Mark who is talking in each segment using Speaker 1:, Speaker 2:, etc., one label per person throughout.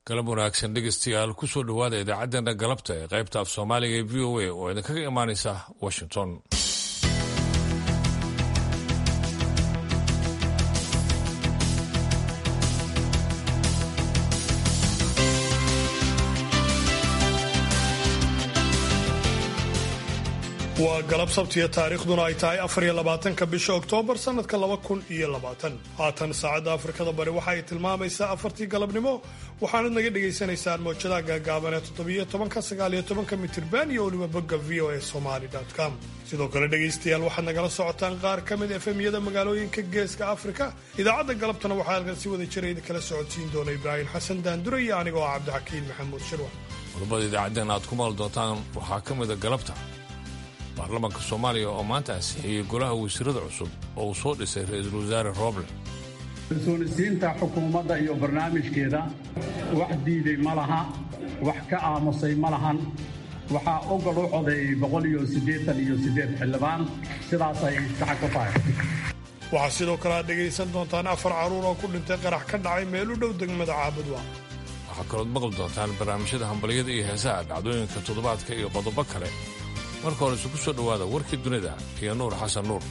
Speaker 1: galab wanaagsan dhegeystayaal kusoo dhowaada idaacaddeenna galabta ee qaybta af soomaaliga ee v o a oo idinkaga imaanaysa washington
Speaker 2: waa galab sabtiya taariikhduna ay tahay afariyo labaatanka bisha oktoobar sannadka laba kun iyo labaatan haatan saacadda afrikada bari waxa ay tilmaamaysaa afartii galabnimo waxaanad naga dhagaysanaysaan mowjadaha gaagaaban ee toddobiyo tobanka sagaaliyo tobanka mitirban iyo weliba bogga v o a somaly com sidoo kale dhegaystayaal waxaad nagala socotaan qaar ka mid efemyada magaalooyinka geeska afrika idaacadda galabtana waxaa halkan si wada jira idinkala socodsiin doona ibraahim xasan daandure iyo anigoo ah cabdixakiin maxamuud shirwa
Speaker 1: qodobada idaacaddeen aad ku maali doontaan waxaa ka mida galabta baarlamaanka soomaaliya oo maanta ansixiyey golaha wasiirada cusub oo uu soo dhisay ra-iisul wasaare rooble
Speaker 3: kalsoonisiinta xukuumadda iyo barnaamijkeeda wax diiday ma laha wax ka aamusay ma lahan waxaa ogol u codeeyey boqol iyo siddeetan iyo siddeed xildhibaan sidaasay saxa ku tahay
Speaker 2: waxaa sidoo kale aad dhegaysan doontaan afar carruur oo ku dhintay qarax ka dhacay meel u dhow degmada caabudwa
Speaker 1: waxaa kalood maqli doontaan barnaamijyada hambalyada iyo heesaha dhacdooyinka toddobaadka iyo qodobo kale marka hore isugu soo dhowaada warkii dunida iyo nuur xasan nuur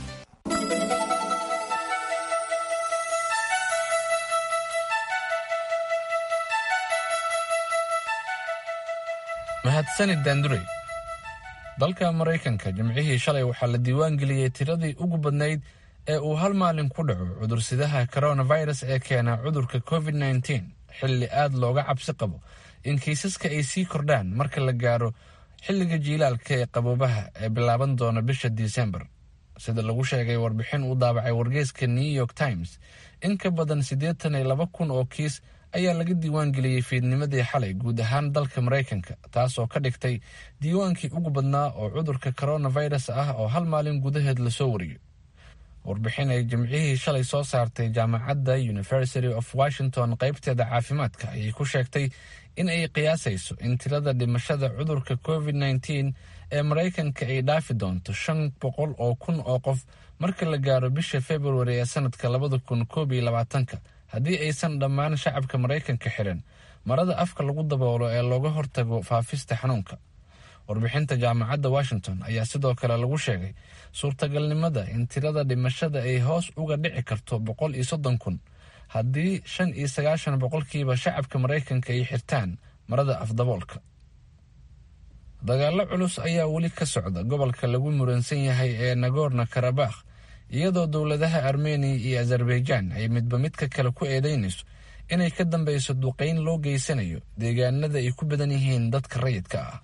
Speaker 4: mahadsanid daandurey dalka maraykanka jimcihii shalay waxaa la diiwaan geliyey tiradii ugu badnayd ee uu hal maalin ku dhaco cudursidaha coronavirus ee keena cudurka covid nteen xilli aad looga cabsi qabo in kiisaska ay sii kordhaan marka la gaaro xilliga jiilaalka ee qaboobaha ee bilaaban doona bisha disembar sida lagu sheegay warbixin uu daabacay wargeyska new york times in ka badan siddeetan iyo laba kun oo kiis ayaa laga diiwaan geliyey fiidnimadii xalay guud ahaan dalka maraykanka taasoo ka dhigtay diiwaankii ugu badnaa oo cudurka coronavirus ah oo hal maalin gudaheed lasoo wariyo warbixin ay jimcihii shalay soo saartay jaamacadda university of washington qaybteeda caafimaadka ayay ku sheegtay in ay qiyaasayso in tirada dhimashada cudurka covid nteen ee maraykanka ay dhaafi doonto shan boqol oo kun oo qof marka la gaaro bisha februari ee sanadka labada kun koob iyo labaatanka haddii aysan dhammaan shacabka maraykanka xiran marada afka lagu daboolo ee looga hortago faafista xanuunka warbixinta jaamacadda washington ayaa sidoo kale lagu sheegay suurtagalnimada in tirada dhimashada ay hoos uga dhici karto boqol iyo soddon kun haddii shan iyo sagaashan boqolkiiba shacabka maraykanka ay xirtaan marada afdaboolka dagaallo culus ayaa weli ka socda gobolka lagu muransan yahay ee nagorno karabakh iyadoo dowladaha armeniya iyo azerbaijan ay midba midka kale ku eedeynayso inay ka dambeyso duqeyn loo geysanayo deegaanada ay ku badan yihiin dadka rayidka ah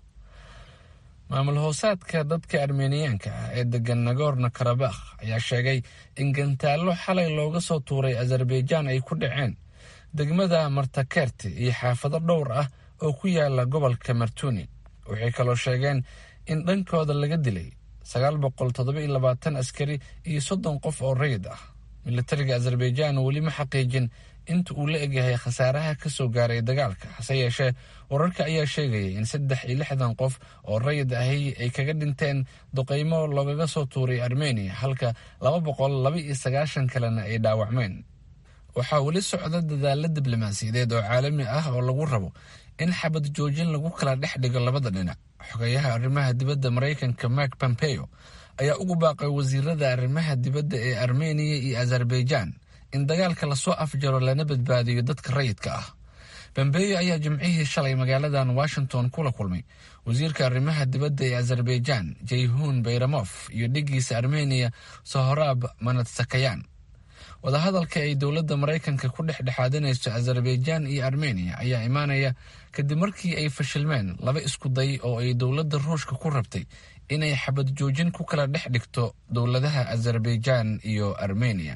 Speaker 4: maamul hoosaadka dadka armeniyaanka ah ee degan nagorno karabakh ayaa sheegay in gantaallo xalay looga soo tuuray azerbaijan ay ku dhaceen degmada martakerti iyo xaafado dhowr ah oo ku yaala gobolka martuni waxay kaloo sheegeen in dhankooda laga dilay sagaal boqol toddoba iyo labaatan askari iyo soddon qof oo rayid ah militariga azerbaijan weli ma xaqiijin inta uu la egyahay khasaaraha ka soo gaaray dagaalka hase yeeshee wararka ayaa sheegayay in saddex iyo lixdan qof oo rayid ahi ay kaga dhinteen duqeymo loogaga soo tuuray armeniya halka laba boqol laba iyo sagaashan kalena ay dhaawacmeen waxaa weli socda dadaalo diblomaasiyadeed oo caalami ah oo lagu rabo in xabad joojin lagu kala dhex dhigo labada dhinac xogeyaha arrimaha dibadda maraykanka mark pompeo ayaa ugu baaqay wasiirada arrimaha dibadda ee armeniya iyo azerbaijan in dagaalka lasoo afjaro lana badbaadiyo dadka rayidka ah pompeo ayaa jimcihii shalay magaaladan washington kula kulmay wasiirka arrimaha dibadda ee azerbaijan jayhun bayramof iyo dhigiisa armeniya sohoraab manatsakayan wadahadalka ay dowladda maraykanka ku dhexdhexaadinayso azerbaijan iyo armeniya ayaa imaanaya kadib markii ay fashilmeen laba isku day oo ay dowladda ruushka ku rabtay inay xabad joojin ku kala dhex dhigto dowladaha azerbaijan iyo armeniya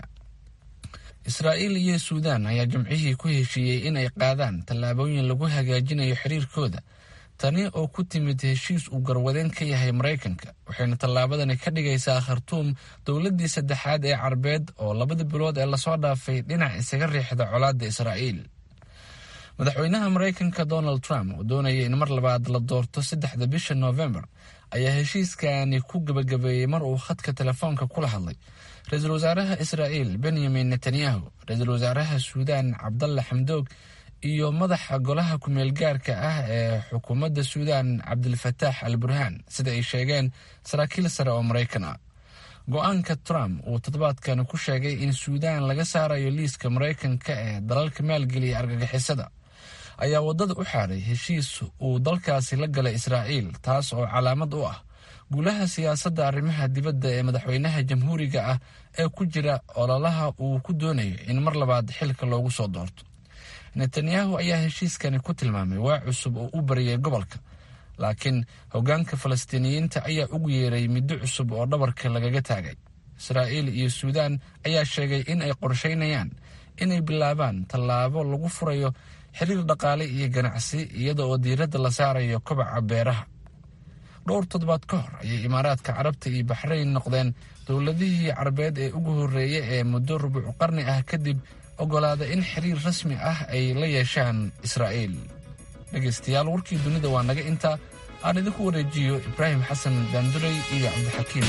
Speaker 4: israa'iil iyo suudaan ayaa jimcihii ku heshiiyey inay qaadaan tallaabooyin lagu hagaajinayo xiriirkooda tani oo ku timid heshiis uu garwadeen ka yahay maraykanka waxayna tallaabadani ka dhigaysaa khartuum dowladdii saddexaad ee carbeed oo labada bilood ee lasoo dhaafay dhinac isaga riixda colaadda israa'iil madaxweynaha maraykanka donald trump oo doonaya in mar labaad la doorto saddexda bisha noofembar ayaa heshiiskani ku gebagabeeyey mar uu khadka telefoonka kula hadlay ra-iisul wasaaraha israa'iil benyamin netanyahu ra-iisul wasaaraha suudaan cabdalla xamdoog iyo madaxa golaha ku-meelgaarka ah ee xukuumadda suudaan cabdilfataax al burhaan sida ay sheegeen saraakiil sare oo maraykan ah go-aanka trump uu toddobaadkan ku sheegay in suudaan laga saarayo liiska maraykanka ee dalalka maalgeliya argagixisada ayaa waddada u xaaday heshiis uu dalkaasi la galay israa'iil taas oo calaamad u ah guulaha siyaasadda arrimaha dibadda ee madaxweynaha jamhuuriga ah ee ku jira ololaha uu ku doonayo in mar labaad xilka loogu soo doorto netanyahu ayaa heshiiskani ku tilmaamay waa cusub oo u bariyay gobolka laakiin hoggaanka falastiiniyiinta ayaa ugu yeeray middo cusub oo dhabarka lagaga taagay israa'iil iyo suudaan ayaa sheegay in ay qorshaynayaan inay bilaabaan tallaabo lagu furayo xiriir dhaqaale iyo ganacsi iyada oo diiradda la saarayo kobaca beeraha dhowr toddobaad ka hor ayay imaaraadka carabta iyo baxrayn noqdeen dowladihii carabeed ee ugu horreeya ee muddo rubuc qarni ah kadib ogolaada in xiriir rasmi ah ay la yeeshaan israa'iil dhegaystayaal warkii dunida waa naga intaa aan idinku wareejiyo ibraahim xasan daanduray iyo cabdixakiim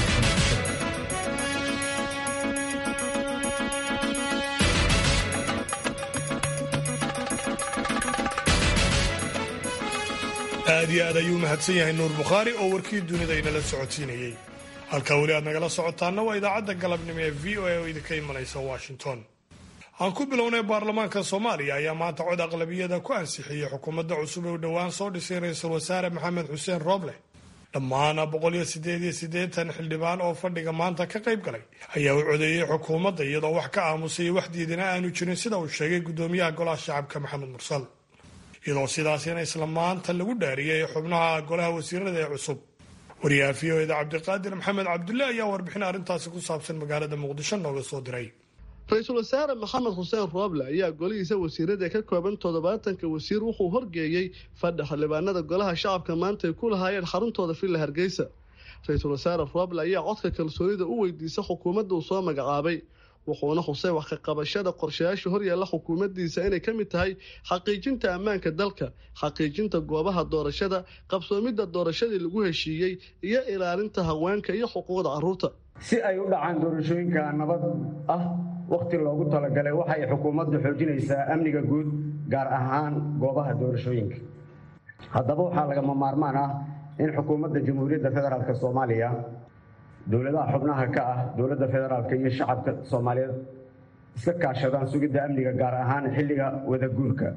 Speaker 2: aad iyo aad ayuu mahadsan yahay nuur bukhaari oo warkii dunida inala socodsiinayey halkaa weli aad nagala socotaanna waa idaacadda galabnimo ee v o a oo idinka imanaysa washington aan ku bilownay baarlamaanka soomaaliya ayaa maanta cod aqlabiyada ku ansixiyey xukuumadda cusub ee u dhowaan soo dhisay ra-iisul wasaare maxamed xuseen rooble dhammaan boqol iyo sideed iyo siddeetan xildhibaan oo fadhiga maanta ka qayb galay ayaa u codeeyey xukuumadda iyadoo wax ka aamusay wax diidana aanu jirin sida uu sheegay guddoomiyaha golaha shacabka maxamed mursal iyadoo sidaasina isla maanta lagu dhaariyey xubnaha golaha wasiirada ee cusub wariyaha v o eda cabdiqaadir maxamed cabdulle ayaa warbixin arrintaasi ku saabsan magaalada muqdisho nooga soo diray
Speaker 5: ra-iisul wasaare maxamed xuseen rooble ayaa golihiisa wasiirada ka kooban toddobaatanka wasiir wuxuu horgeeyey fadhi xildhibaanada golaha shacabka maanta ay ku lahaayeen xaruntooda villa hargeysa ra-iisul wasaare rooble ayaa codka kalsoonida u weydiisa xukuumadda uu soo magacaabay wuxuuna xusay wax ka qabashada qorshayaasha horyaalla xukuumaddiisa inay ka mid tahay xaqiijinta ammaanka dalka xaqiijinta goobaha doorashada qabsoomidda doorashadii lagu heshiiyey iyo ilaalinta haweenka iyo xuquuqda carruurta
Speaker 6: si ay u dhacaan doorashooyinka nabad ah wakhti loogu talagalay waxay xukuumaddu xoojinaysaa amniga guud gaar ahaan goobaha doorashooyinka haddaba waxaa lagama maarmaan ah in xukuumadda jamhuuriyadda federaalk soomaaliya dowladaha xubnaha ka ah dowladda federaalk iyo shacabka soomaaliyeed iska kaashadaan sugidda amniga gaar ahaan xilliga wadaguurka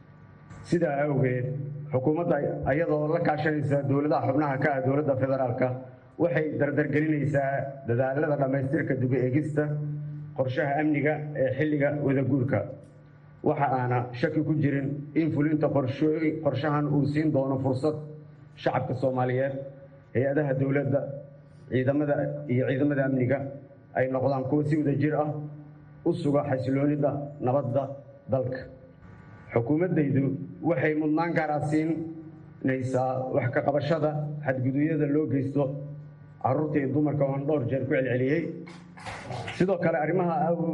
Speaker 6: sidaa awgeed xukuumadda iyadoo la kaashanaysa dowladaha xubnaha ka ah dowladda federaalka waxay dardargelinaysaa dadaalada dhammaystirka dubi eegista qorshaha amniga ee xilliga wadaguurka waxa aana shaki ku jirin in fulinta qorshahan uu siin doono fursad shacabka soomaaliyeed hay-adaha dowladda ciidamada iyo ciidamada amniga ay noqdaan kuwa si wada jir ah u suga xasiloonida nabadda dalka xukuumaddaydu waxay mudnaan gaara siinaysaa wax ka qabashada xadgudubyada loo geysto carruurta iyo dumarka oon dhowr jeer ku celceliyey sidoo kale arrimaha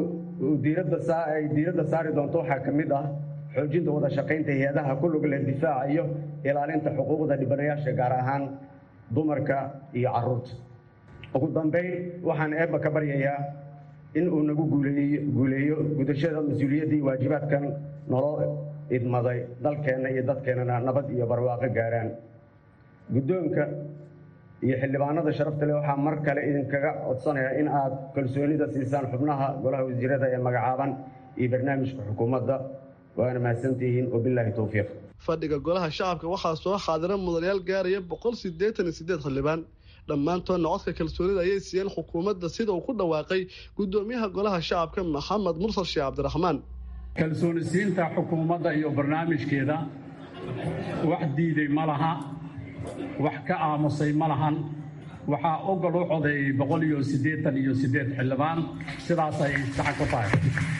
Speaker 6: ay diiradda saari doonto waxaa ka mid ah xoojinta wada shaqaynta hay-adaha ku lug leh difaaca iyo ilaalinta xuquuqda dhibanayaasha gaar ahaan dumarka iyo carruurta ugu dambayn waxaan eebba ka baryayaa in uu nagu guuleeyo gudashada mas-uuliyaddii waajibaadkan naloo idmaday dalkeenna iyo dadkeennana nabad iyo barwaaqo gaaraan guddoonka iyo xildhibaanada sharafta leh waxaa mar kale idinkaga codsanayaa in aad kalsoonida siisaan xubnaha golaha wasiirada ee magacaaban iyo barnaamijka xukuumadda waana mahadsantihiin wabilaahi towfiiq
Speaker 5: fadhiga golaha shacabka waxaa soo xaadira mudanayaal gaaraya boqol siddeetan iyo siddeed xildhibaan dhammaantoodna codka kalsoonida ayay siiyeen xukuumadda sida uu ku dhawaaqay guddoomiyaha golaha shacabka maxamed mursal sheekh cabdiraxmaan
Speaker 3: kalsoonisiinta xukuumadda iyo barnaamijkeeda wax diiday ma laha wax ka aamusay ma lahan waxaa ogol u codeeyey boqol iyo siddeetan iyo siddeed xildhibaan sidaasay saxan ku tahay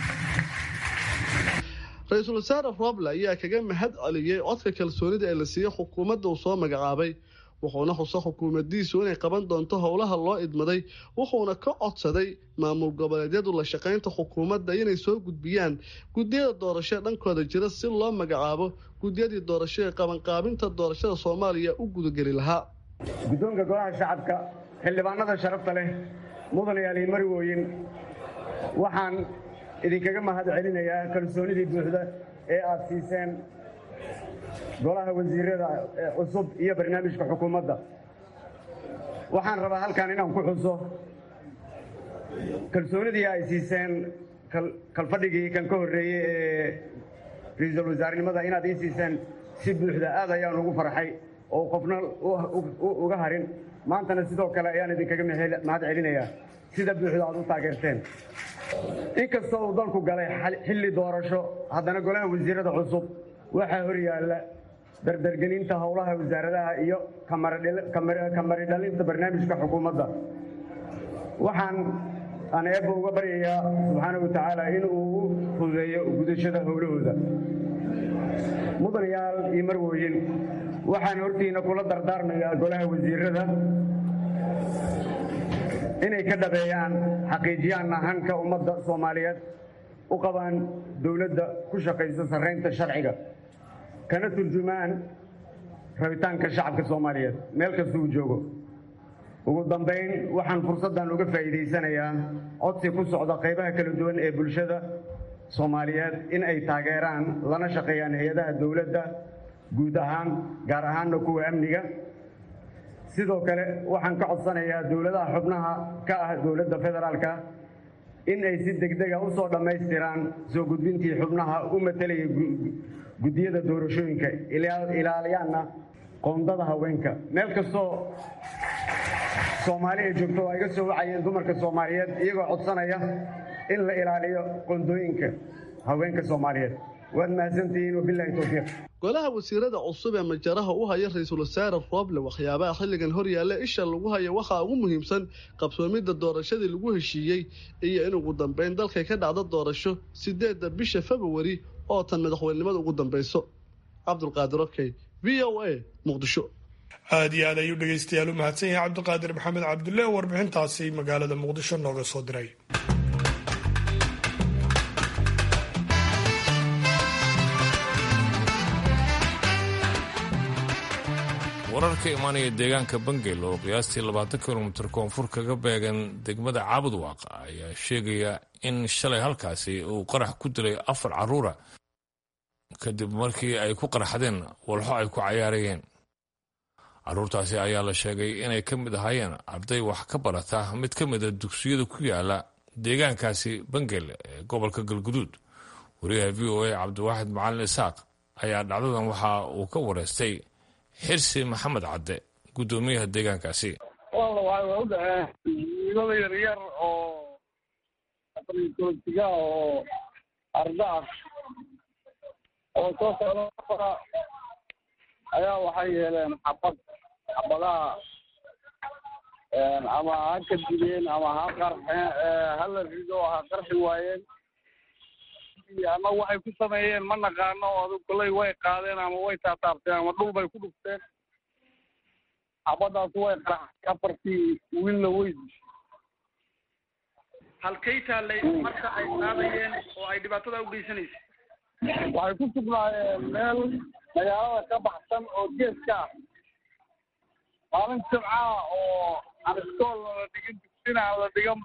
Speaker 5: ra-iisul wasaare rooble ayaa kaga mahad celiyey codka kalsoonida ee la siiyey xukuumadda uu soo magacaabay wuxuuna xuso xukuumaddiisu inay qaban doonto howlaha loo idmaday wuxuuna ka codsaday maamul goboleedyadu la shaqaynta xukuumadda inay soo gudbiyaan guddiyada doorasho dhankooda jira si loo magacaabo guddiyadii doorasho ee qabanqaabinta doorashada soomaaliya u gudageli lahaa
Speaker 6: guddoonka golaha shacabka xildhibaanada sharafta leh mudanayaal iyo marwooyin waxaan idinkaga mahad celinayaa kalsoonidii buuxda ee aada siiseen golaha wasiirada cusub iyo barnaamijka xukuumadda waxaan rabaa halkan inaan ku xuso kalsoonidii ay siiseen kalfadhigii kan ka horreeyey ee ra-iisul wasaarenimada inaad ii siiseen si buuxda aad ayaan ugu farxay oo qofna uga harin maantana sidoo kale ayaan idinkaga mahad celinayaa sida buuxda aad u taageerteen inkastoo uu dalku galay xilli doorasho haddana golaha wasiirada cusub waxaa hor yaalla dardargelinta howlaha wasaaradaha iyo kamari dhalinta barnaamijka xukuumadda waxaan aan eebba uga baryayaa subxaana wa tacaala in uu u fududeeyo gudashada howlahooda mudanayaal iyo marwooyin waxaan hortiina kula dardaarmayaa golaha wasiirada inay ka dhabeeyaan xaqiijiyaanna hanka ummadda soomaaliyeed u qabaan dowladda ku shaqaysa sarraynta sharciga kana turjumaan rabitaanka shacabka soomaaliyeed meel kasta uu joogo ugu dambayn waxaan fursaddan uga faa'iidaysanayaa codsi ku socda qaybaha kala duwan ee bulshada soomaaliyeed in ay taageeraan lana shaqeeyaan hay-adaha dowladda guud ahaan gaar ahaanna kuwa amniga sidoo kale waxaan ka codsanayaa dowladaha xubnaha ka ah dowladda federaalka in ay si degdega u soo dhammaystiraan soo gudbintii xubnaha u matelaya guddiyada doorashooyinka ilaaliyaanna qoondada haweenka meel kastoo soomaali ay joogto waa iga soo wacayeen dumarka soomaaliyeed iyagoo codsanaya in la ilaaliyo qoondooyinka haweenka soomaaliyeed waad mahadsantihiin wabilaahi towfiiq
Speaker 5: golaha wasiirada cusub ee majaraha u haya ra-iisul wasaare rooble waxyaabaha xilligan horyaalla isha lagu haya waxaa ugu muhiimsan qabsoomidda doorashadii lagu heshiiyey iyo in ugu dambeyn dalkay ka dhacdo doorasho sideedda bisha februari oo tan madaxweynenimada ugu dambayso cabdulqaadir okey v o a muqdisho
Speaker 2: aada iyo aad ayuu dhegaystayaal u mahadsan yahay cabdiqaadir maxamed cabdulle oo warbixintaasi magaalada muqdisho nooga soo diray
Speaker 1: wararka imaanaya deegaanka bangel oo qiyaastii labaatan kilomitir koonfur kaga beegan degmada caabudwaaq ayaa sheegaya in shalay halkaasi uu qarax ku dilay afar carruura kadib markii ay ku qarxadeen walxo ay ku cayaarayeen carruurtaasi ayaa la sheegay inay ka mid ahaayeen arday wax ka barata mid ka mida dugsiyada ku yaala deegaankaasi bangel ee gobolka galguduud wariyaha v o a cabdiwaaxid macalin isaaq ayaa dhacdadan waxa uu ka wareystay xirsi maxamed cadde guddoomiyaha deegaankaasi
Speaker 7: walla waxay u dhaceen wiilada yaryar oo aqrikoltiga oo arda ah oo soo socda ayaa waxay yeeleen xabad xabadaha ama ha ka dileen ama ha qarxeen hala rido ha qarxi waayeen ama waxay ku sameeyeen ma naqaano adu koley way qaadeen ama way taataabteen ama dhul bay ku dhufteen xabadaas way qaraxay afartii wiilna way dishay
Speaker 8: halkay taallay marka ay qaadayeen oo ay dhibaatada u geysanaysay
Speaker 7: waxay ku sugnaayeen meel magaalada ka baxsan oo geeska ah maalin jimcaha oo aan iskool la dhigin dugsina aan la dhigan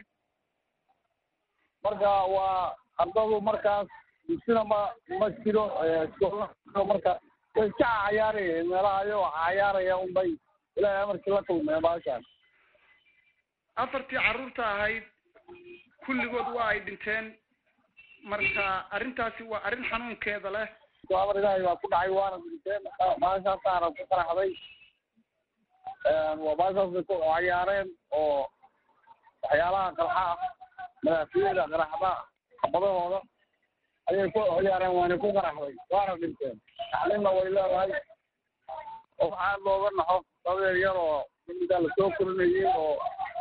Speaker 7: marka waa ardadu markaas dugsina ma ma jiro iskoolna marka way iska cayaarayeen meelaha ayagoo cayaaraya unbay ilaahay amarkii la kulmeen baashaan
Speaker 8: afartii carruurta ahayd kulligood waa ay dhinteen marka arrintaasi waa arrin xanuunkeeda leh
Speaker 7: amar ilaahay baa ku dhacay waana dhinteen baashaasaana ku qaraxday waa baashaas bay ku cayaareen oo waxyaalaha qarxa ah madaafiyada qaraxda xabadahooda ayay ku ciyaareen waana ku qaraxday waana dhinteen tacliimna way leedahay oo waxaa looga naxo dadeer yar oo mimidaa lasoo korinayay oo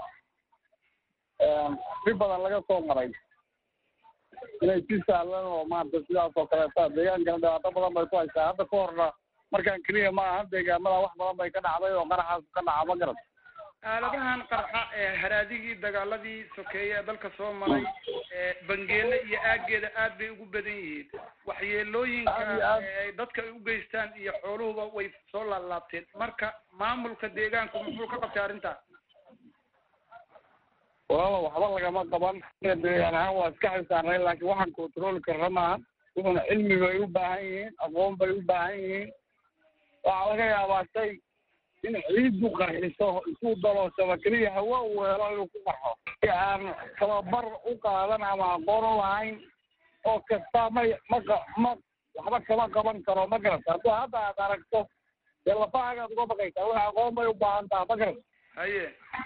Speaker 7: si badan laga soo maray inay si sahlan oo maarata sidaas oo kaleeta deegaankana dhibaato badan bay ku haysaa hadda ka horna markaan keliya ma aha deegaamada wax badan bay ka dhacday oo qaraxaas ka dhaca ma garat
Speaker 8: aaladahan qarxa ee haraadigii dagaaladii sokeeye ee dalka soo maray ee bangeele iyo aageeda aad bay ugu badan yihiin waxyeelooyinka ay dadka ay u geystaan iyo xooluhuba way soo laalaabteen marka maamulka deegaanku muxuu ka qabtay arrintaas
Speaker 7: walaala waxba lagama qaban deegaan ahaan waa iska xilsaarnay laakiin waxaan controli karna maaha wuxuuna cilmi bay u baahan yihiin aqoon bay u baahan yihiin waxaa laga yaabaa shay in ciiddu qarxiso isuu dalooshaba keliya hawa uu helo inuu ku qarxo si aan tababar u qaadan ama aqoon u lahayn oo kasta ma ma ma waxba kama qaban karo ma garata hadduu hadda aad aragto dee lafaagaad uga baqaysaa wax aqoon bay u baahan taha ma garata
Speaker 8: haye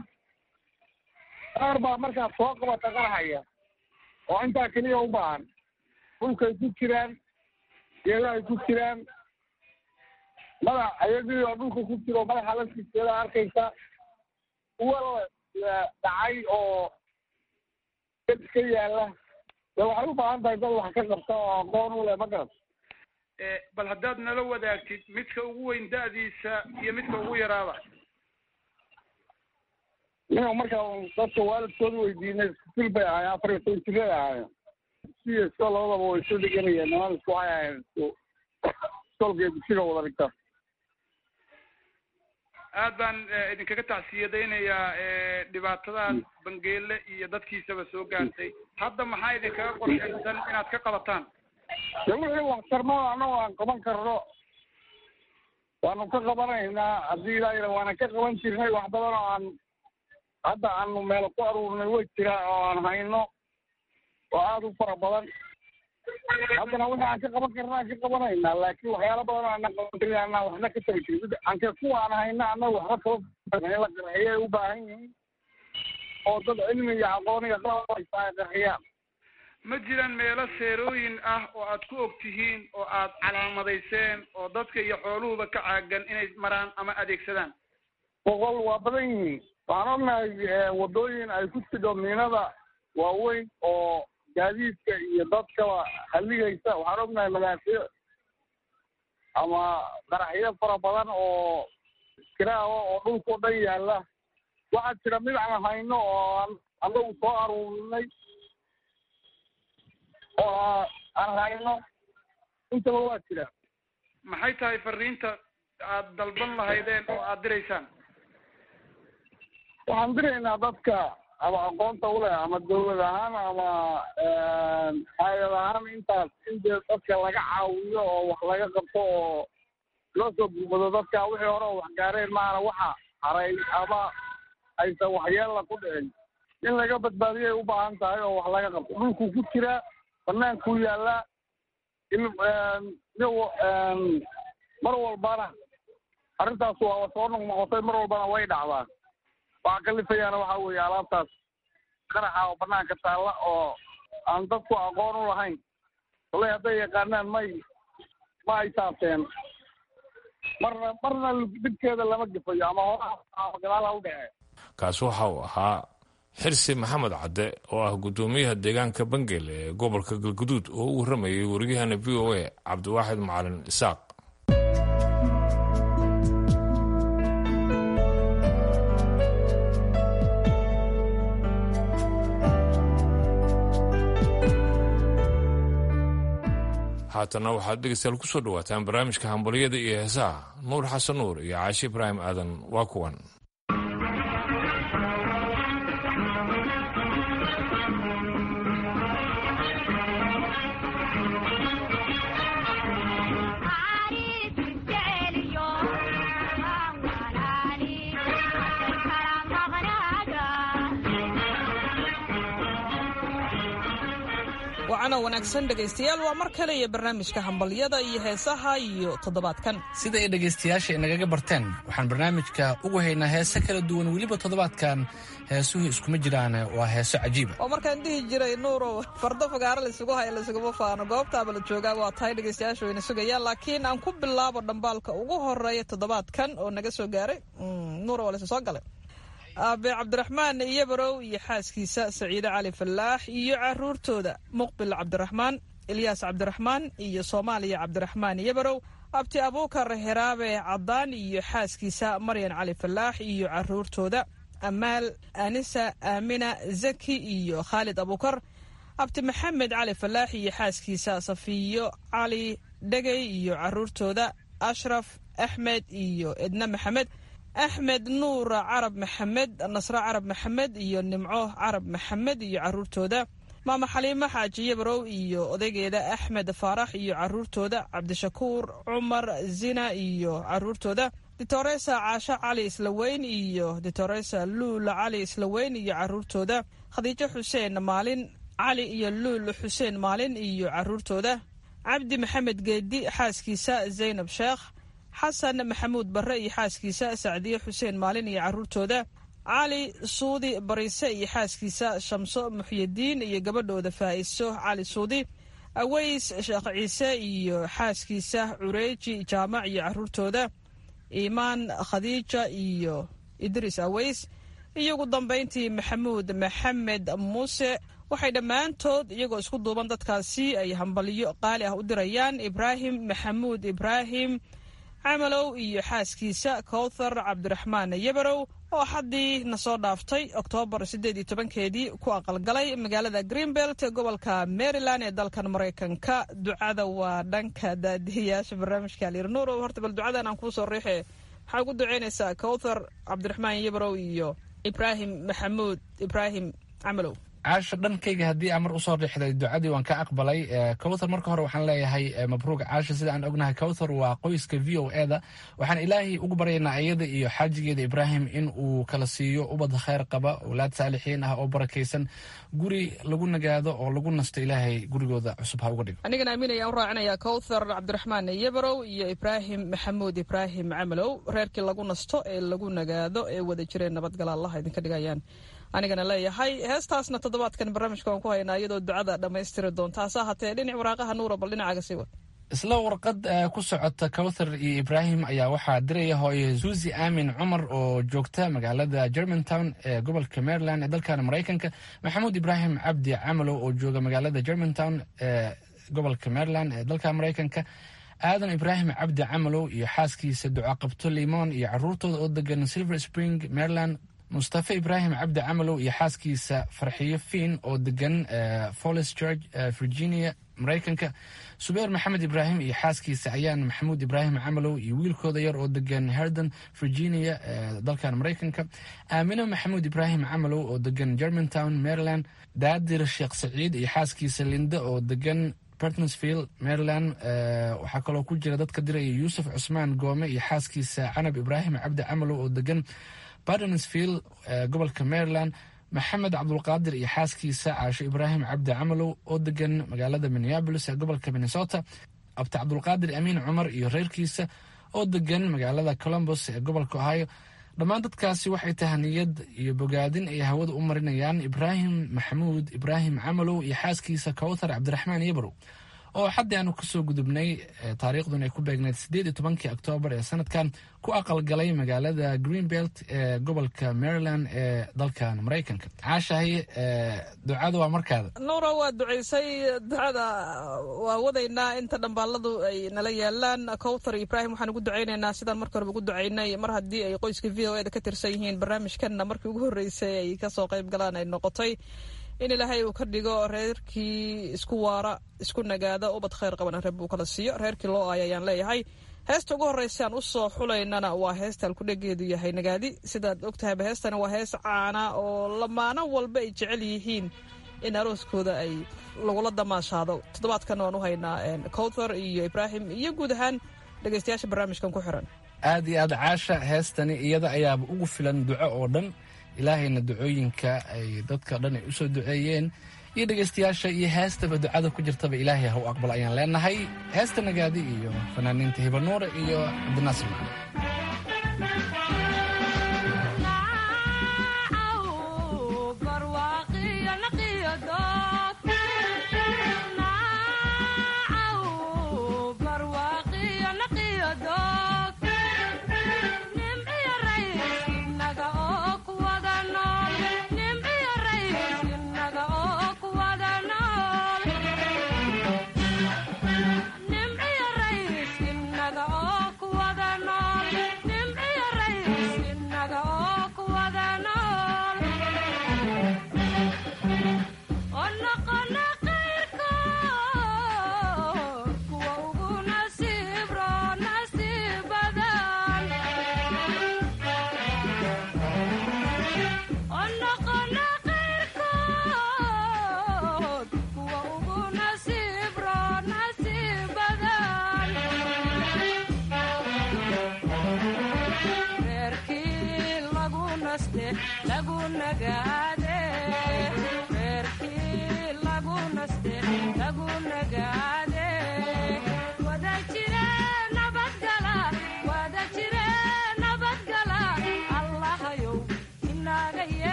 Speaker 7: qaar baa markaad soo qabata qarxaya oo intaa keliya u baahan dhulkay ku jiraan geedahay ku jiraan madax ayagii oo dhulka ku jiro madaxa laftiiskeeda arkaysa kuwa dhacay oo dad ka yaala dee waxay u baahan tahay dad wax ka qabta oo aqoon u leh ma garat
Speaker 8: bal haddaad nala wadaagtid midka ugu weyn da'diisa iyo midka ugu yaraaba
Speaker 7: ninka markaa dadka waalidkooda weydiinay iskusil bay ahaayeen afar iyo toban jiray ahaayeen siyo isko labadaba way isu dhiganayeen niman isku waxay ahayen isku iskoolka dugsiga wada dhigta
Speaker 8: aad baan idinkaga tacsiyadaynayaa dhibaatadaas bangeele iyo dadkiisaba soo gaartay hadda maxaa idinkaga qorshaysan inaad ka qabataan
Speaker 7: de wixii waxtarmada annago aan qaban karno waanu ka qabanaynaa haddii ilaa waana ka qaban jirnay wax badan oo aan hadda aanu meel ku aruurnay way jiraa oo aan hayno oo aada u fara badan haddana wixii aan ka qaban karna aan ka qabanaynaa laakiin waxyaala badan oo aanan qaban karin aanan waxna ka tari jirin anka kuwa aan hayna annaga waxba kaba in la qarxiyay u baahan yihiin oo dad cilmi iyo aqoon iyo qalab haysta ay qarxiyaan
Speaker 8: ma jiraan meelo seerooyin ah oo aad ku og tihiin oo aad calaamadayseen oo dadka iyo xooluhuba ka caagan inay maraan ama adeegsadaan
Speaker 7: boqol waa badan yihiin waxaan ognahay waddooyin ay ku tidho miinada waaweyn oo gaadiidka iyo dadkaba halligaysa waxaan ognahay madaafiic ama qaraxyo fara badan oo kiraawa oo dhulkao dhan yaalla waxaa jira mid aan hayno oo aan annagu soo aruurinay oo aan hayno intaba waa jira
Speaker 8: maxay tahay fariinta aad dalban lahaydeen oo aad diraysaan
Speaker 7: waxaan diraynaa dadka ama aqoonta uleh ama dawlad ahaan ama hay-ad ahaan intaas in dee dadka laga caawiyo oo wax laga qabto oo loo soo gurmado dadka wixii hore oo wax gaareen maana waxa haray ama aysan waxyeella ku dhicin in laga badbaadiyay u baahan tahay oo wax laga qabto dhulkuu ku jiraa bannaankuu yaallaa in mar walbana arrintaas waa soo noqnoqotay mar walbana way dhacdaa waxaa kalifayaana waxaa weeye alaabtaas qaraxa oo banaanka taalla oo aan dadku aqoon u lahayn wallay hadday yaqaanaan may ma ay taabteen marna marna dhibkeeda lama gefayo ama horaa gadaala u dhece
Speaker 1: kaasi waxa uu ahaa xirsi maxamed cadde oo ah guddoomiyaha deegaanka bangel ee gobolka galguduud oo u warramayay wariyahana v o a cabdiwaaxid macalin isaaq haatana waxaad dhegeystayaal kusoo dhawaataan barnaamijka hambalyada iyo heesaha nuur xasan nuur iyo caashi ibraahim aadan waa kuwan
Speaker 9: wacana wanaagsan dhegaystayaal waa mar kale iyo barnaamijka hambalyada iyo heesaha iyo toddobaadkan
Speaker 4: sida ay dhegaystayaasha inagaga barteen waxaan barnaamijka ugu haynaa heese kala duwan weliba toddobaadkan heesuhu iskuma jiraan waa heeso cajiiba
Speaker 9: oo markaan dhihi jiray nuurow fardo fagaaro laysugu haya laysuguma faano goobtaaba la joogaa waa tahay dhegaystayaasha wayna sugayaan laakiin aan ku bilaabo dhambaalka ugu horeeya toddobaadkan oo naga soo gaaray nuuro waa laysu soo galay aabe cabdiraxmaan iyobarow iyo xaaskiisa saciide cali fallaax iyo caruurtooda muqbil cabdiraxmaan ilyaas cabdiraxmaan iyo soomaaliya cabdiraxmaan iyobarow abti abuukar heraabe caddaan iyo xaaskiisa maryan cali fallaax iyo caruurtooda amaal anisa aamina zaki iyo khaalid abuukar abti maxamed cali fallaax iyo xaaskiisa safiyo cali dhegey iyo caruurtooda ashraf axmed iyo edna maxamed axmed nuur carab maxamed nasre carab maxamed iyo nimco carab maxamed iyo caruurtooda maama xaliimo xaaji yabarow iyo odaygeeda axmed faarax iyo caruurtooda cabdishakuur cumar zina iyo caruurtooda ditoresa caasho cali islaweyn iyo ditoresa luul cali islaweyn iyo caruurtooda khadiijo xuseen maalin cali iyo luul xuseen maalin iyo caruurtooda cabdi maxamed geedi xaaskiisa zaynab sheekh xasan maxamuud barre iyo xaaskiisa sacdiye xuseen maalin iyo caruurtooda cali suudi bariise iyo xaaskiisa shamso muxyidiin iyo gabadhooda faa'iso cali suudi aweys sheekh ciise iyo xaaskiisa cureeji jaamac iyo caruurtooda iimaan khadiija iyo idriis aweys iyo ugu dambayntii maxamuud maxamed muuse waxay dhammaantood iyagoo isku duuban dadkaasi ay hambalyo qaali ah u dirayaan ibraahim maxamuud ibraahim camalow iyo xaaskiisa kowthar cabdiraxmaan yabarow oo xaddii na soo dhaaftay oktoobar siddeed iyo tobankeedii ku aqalgalay magaalada greenbelt ee gobolka maryland ee dalkan maraykanka ducada waa dhanka daadihiyaasha barnaamijka aliirnuur horta bal ducadan aan kuu soo riixe maxaa ugu duceynaysaa kowthar cabdiraxmaan yabarow iyo ibraahim maxamuud ibraahim camalow
Speaker 4: caasha dhankayga haddii aan mar usoo riixday ducadii waan ka aqbalay cowthar marka hore waxaan leeyahay mabruuq caasha sida aan ognahay cowthar waa qoyska v o eda waxaan ilaahay ugu baryaynaa iyada iyo xaajigeeda ibraahim in uu kala siiyo ubad khayr qaba owlaad saalixiin ah oo barakaysan guri lagu nagaado oo lagu nasto ilaahay gurigooda cusub ha uga dhigo
Speaker 9: anigana amiin ayaan u raacinayaa cowthar cabdiraxmaan yabarow iyo ibraahim maxamuud ibraahim camalow reerkii lagu nasto ee lagu nagaado ee wada jireen nabadgala allah idinka dhigayaan anigana leeyahay heestaasna toddobaadkan barnaamijka waan ku haynaa iyadoo ducada dhammaystiri doonta hase ahaatee dhinac waraaqaha nuura bal dhinacaaga sii wad
Speaker 4: isla warqad ku socota cowthar iyo ibraahim ayaa waxaa diraya hooye suusi aamin cumar oo joogta magaalada germantown ee gobolka maryland ee dalkan maraykanka maxamuud ibraahim cabdi camalow oo jooga magaalada germantown ee gobolka maryland ee dalka maraykanka aadan ibraahim cabdi camalow iyo xaaskiisa ducaqabto limon iyo caruurtooda oo degan silver spring maryland mustafa ibraahim cabdi camalow iyo xaaskiisa farxiyo fiin oo degan folis george virginia maraykanka subeer maxamed ibraahim iyo xaaskiisa ayaan maxamuud ibraahim camalow iyo wiilkooda yar oo degan herden virginia dalkan maraykanka aamino maxamuud ibraahim camalow oo degan germantown maryland daadir sheekh saciid iyo xaaskiisa linda oo degan bertonsvill maryland waxaa kaloo ku jira dadka diraya yuusuf cusmaan goome iyo xaaskiisa canab ibraahim cabdi camalow oo degan bartonsvill gobolka maryland maxamed cabdulqaadir iyo xaaskiisa caasho ibraahim cabdi camalow oo degan magaalada minneabolis ee gobolka minnesota abti cabdulqaadir amiin cumar iyo reerkiisa oo degan magaalada colombos ee gobolka ohio dhammaan dadkaasi waxay tahaniyad iyo bogaadin ay hawada u marinayaan ibraahim maxamuud ibraahim camalow iyo xaaskiisa cowthar cabdiraxmaan yabarow oo xaddii aanu kasoo gudubnay taariikhdun ay ku beegneyd siddeed iyo tobankii oktoobar ee sanadkan ku aqalgalay magaalada greenbelt ee gobolka maryland ee dalkan maraykanka caashahay ducada waa markaada
Speaker 9: nuura waa ducaysay ducada waa wadaynaa inta dhambaaladu ay nala yaalaan cowthar ibraahim waxaan ugu ducaynaynaa sidaan marka horeba ugu ducaynay mar haddii ay qoyska v o eda ka tirsan yihiin barnaamijkanna markii ugu horreysay ay kasoo qayb galaan ay noqotay in ilaahay uu ka dhigo reerkii isku waara isku nagaada ubad khayr qabana reeb uu kala siiyo reerkii loo aaya ayaan leeyahay heesta ugu horreysa aan usoo xulaynana waa heesta alkudhegeedu yahay nagaadi sidaad ogtahayba heestani waa hees caana oo lamaano walba ay jecel yihiin in arooskooda ay lagula damaashaado toddobaadkan waan u haynaa cowthar iyo ibraahim iyo guud ahaan dhegeystayaasha barnaamijkan ku xiran
Speaker 4: aad iyo aad caasha heestani iyada ayaaba ugu filan duco oo dhan ilaahayna ducooyinka ay dadka dhan ay usoo duceeyeen iyo dhegaystayaasha iyo heestaba ducada ku jirtaba ilaahay ha u aqbal ayaan leenahay heesta nagaadi iyo fanaaniinta hibanuure iyo cabdinaasir macali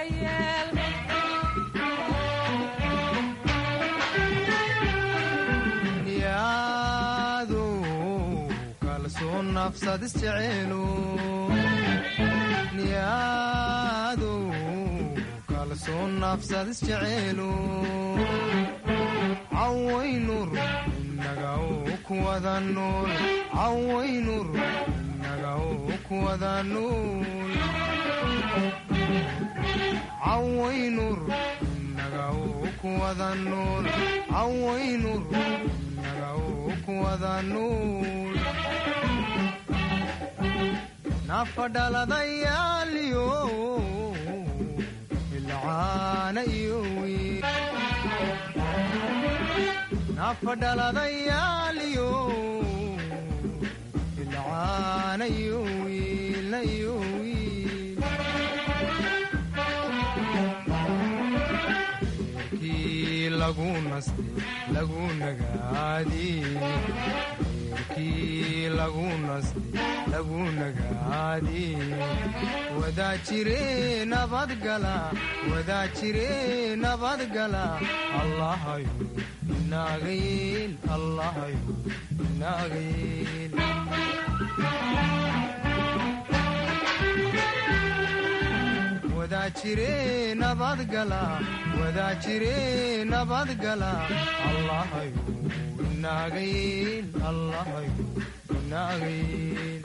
Speaker 10: yaadu kalsoon nafsad isjeceelu niyaadu kalsoon nafsad isjeceelu cawaynur inaga u kuwada nuul cawaynur inaga u kuwada nuul cawaynur inaga u kuwada nuul cawaynur inaga u kuwada nuul nafadhaladayaaliyo ilcaana iyo wiil nafadhaladayaaliyo ilcaana iyo wiilna iyo wiil reerkii lagu nasti lagu nagaadi reerkii lagu nasti lagu nagaadi wadaa jire nabadgala wadaa jire nabadgala allahayo inaaga yeel allahayo inaaga yeel wadaa jire nabadgala wadaa jire nabadgala allahayo inaaga yeel allahayo inaaga yeel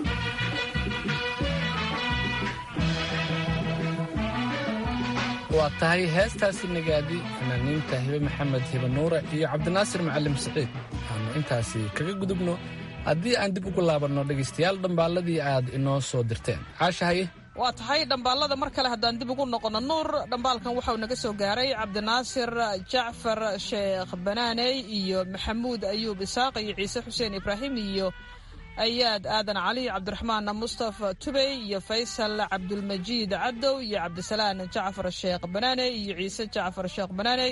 Speaker 4: waa tahay heestaasi nagaadi fanaaniinta hibe maxamed hibe nuure iyo cabdinaasir macalim siciid waxaannu intaasi kaga gudubno haddii aan dib ugu laabanno dhegaystayaal dhambaalladii aad inoo soo dirteen caashahaye
Speaker 9: waa tahay dhambaalada mar kale haddaan dib ugu noqono nuur dhambaalkan waxauu naga soo gaaray cabdinaasir jacfar sheekh banaaney iyo maxamuud ayuub isaaq iyo ciise xuseen ibraahim iyo ayaad aadan cali cabdiraxmaan mustafa tubey iyo faysal cabdulmajiid cadow iyo cabdisalaan jacfar sheekh banaaney iyo ciise jacfar sheekh banaaney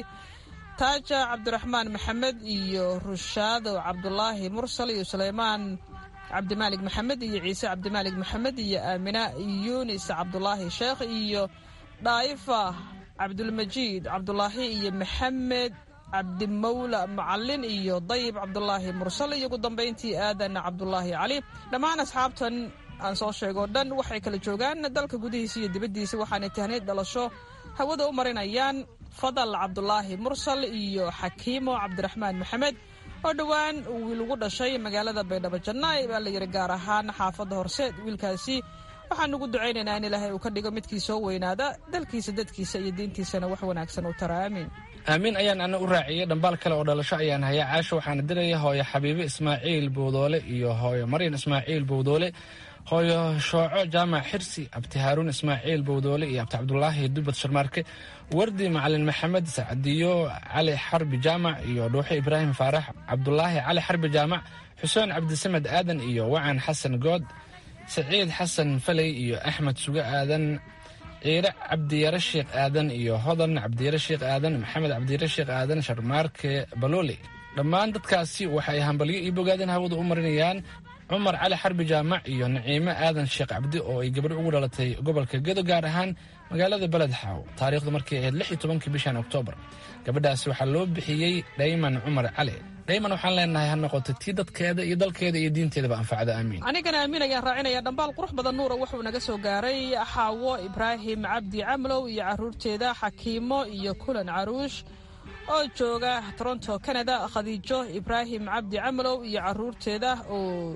Speaker 9: taaja cabdiraxmaan maxamed iyo rushaado cabdulaahi mursal iyo suleymaan cabdimaalig maxamed iyo ciise cabdimaalig maxamed iyo aamina yunis cabdulaahi sheekh iyo dhaa'ifa cabdulmajiid cabdulaahi iyo maxamed cabdimawla macalin iyo dayib cabdulaahi mursal iyo ugu dambayntii aadan cabdulaahi cali dhammaan asxaabtan aan soo sheegoo dhan waxay kala joogaan dalka gudihiisa iyo dibaddiisa waxaanay tahniid dhalasho hawada u marinayaan fadal cabdulaahi mursal iyo xakiimo cabdiraxmaan maxamed oo dhowaan wiil ugu dhashay magaalada baydhabo jannaay baa la yidhi gaar ahaan xaafadda horseed wiilkaasi waxaan ugu ducaynaynaa in ilaahay uu ka dhigo midkii soo weynaada dalkiisa dadkiisa iyo diintiisana wax wanaagsan u tara aamiin
Speaker 4: aamiin ayaan ana u raaciyey dhambaal kale oo dhalasho ayaan hayaa caasho waxaana diraya hooyo xabiibe ismaaciil bowdoole iyo hooyo maryan ismaaciil bowdoole hooyo shooco jaamac xirsi abti haaruun ismaaciil bowdoole iyo abti cabdulaahi dubad sharmaarke wardi macalin maxamed sacdiyo cali xarbi jaamac iyo dhuuxe ibraahim faarax cabdulaahi cali xarbi jaamac xuseen cabdisamed aadan iyo wacan xasan good saciid xasan faley iyo axmed suge aadan ciire cabdiyare sheekh aadan iyo hodan cabdiyare sheekh aadan maxamed cabdiyare sheekh aadan sharmaarke baloole dhammaan dadkaasi waxay hambalyo iyo bogaadin hawada u marinayaan cumar cali xarbi jaamac iyo naciime aadan sheekh cabdi oo ay gabadho ugu dhalatay gobolka gedo gaar ahaan magaalada beled xaaw taariikhdu markay ahayd lix iyo tobankii bishan oktoobar gabadhaasi waxaa loo bixiyey dhayman cumar cali dhayman waxaan leenahay ha noqoto tii dadkeeda iyo dalkeeda iyo diinteedaba anfacda aamiin
Speaker 9: anigana aamin ayaan raacinaya dhambaal qurux badan nuura wuxuu naga soo gaaray xaawo ibraahim cabdi camlow iyo caruurteeda xakiimo iyo kulan caruush oo jooga toronto canada khadiijo ibraahim cabdi camlow iyo caruurteeda oo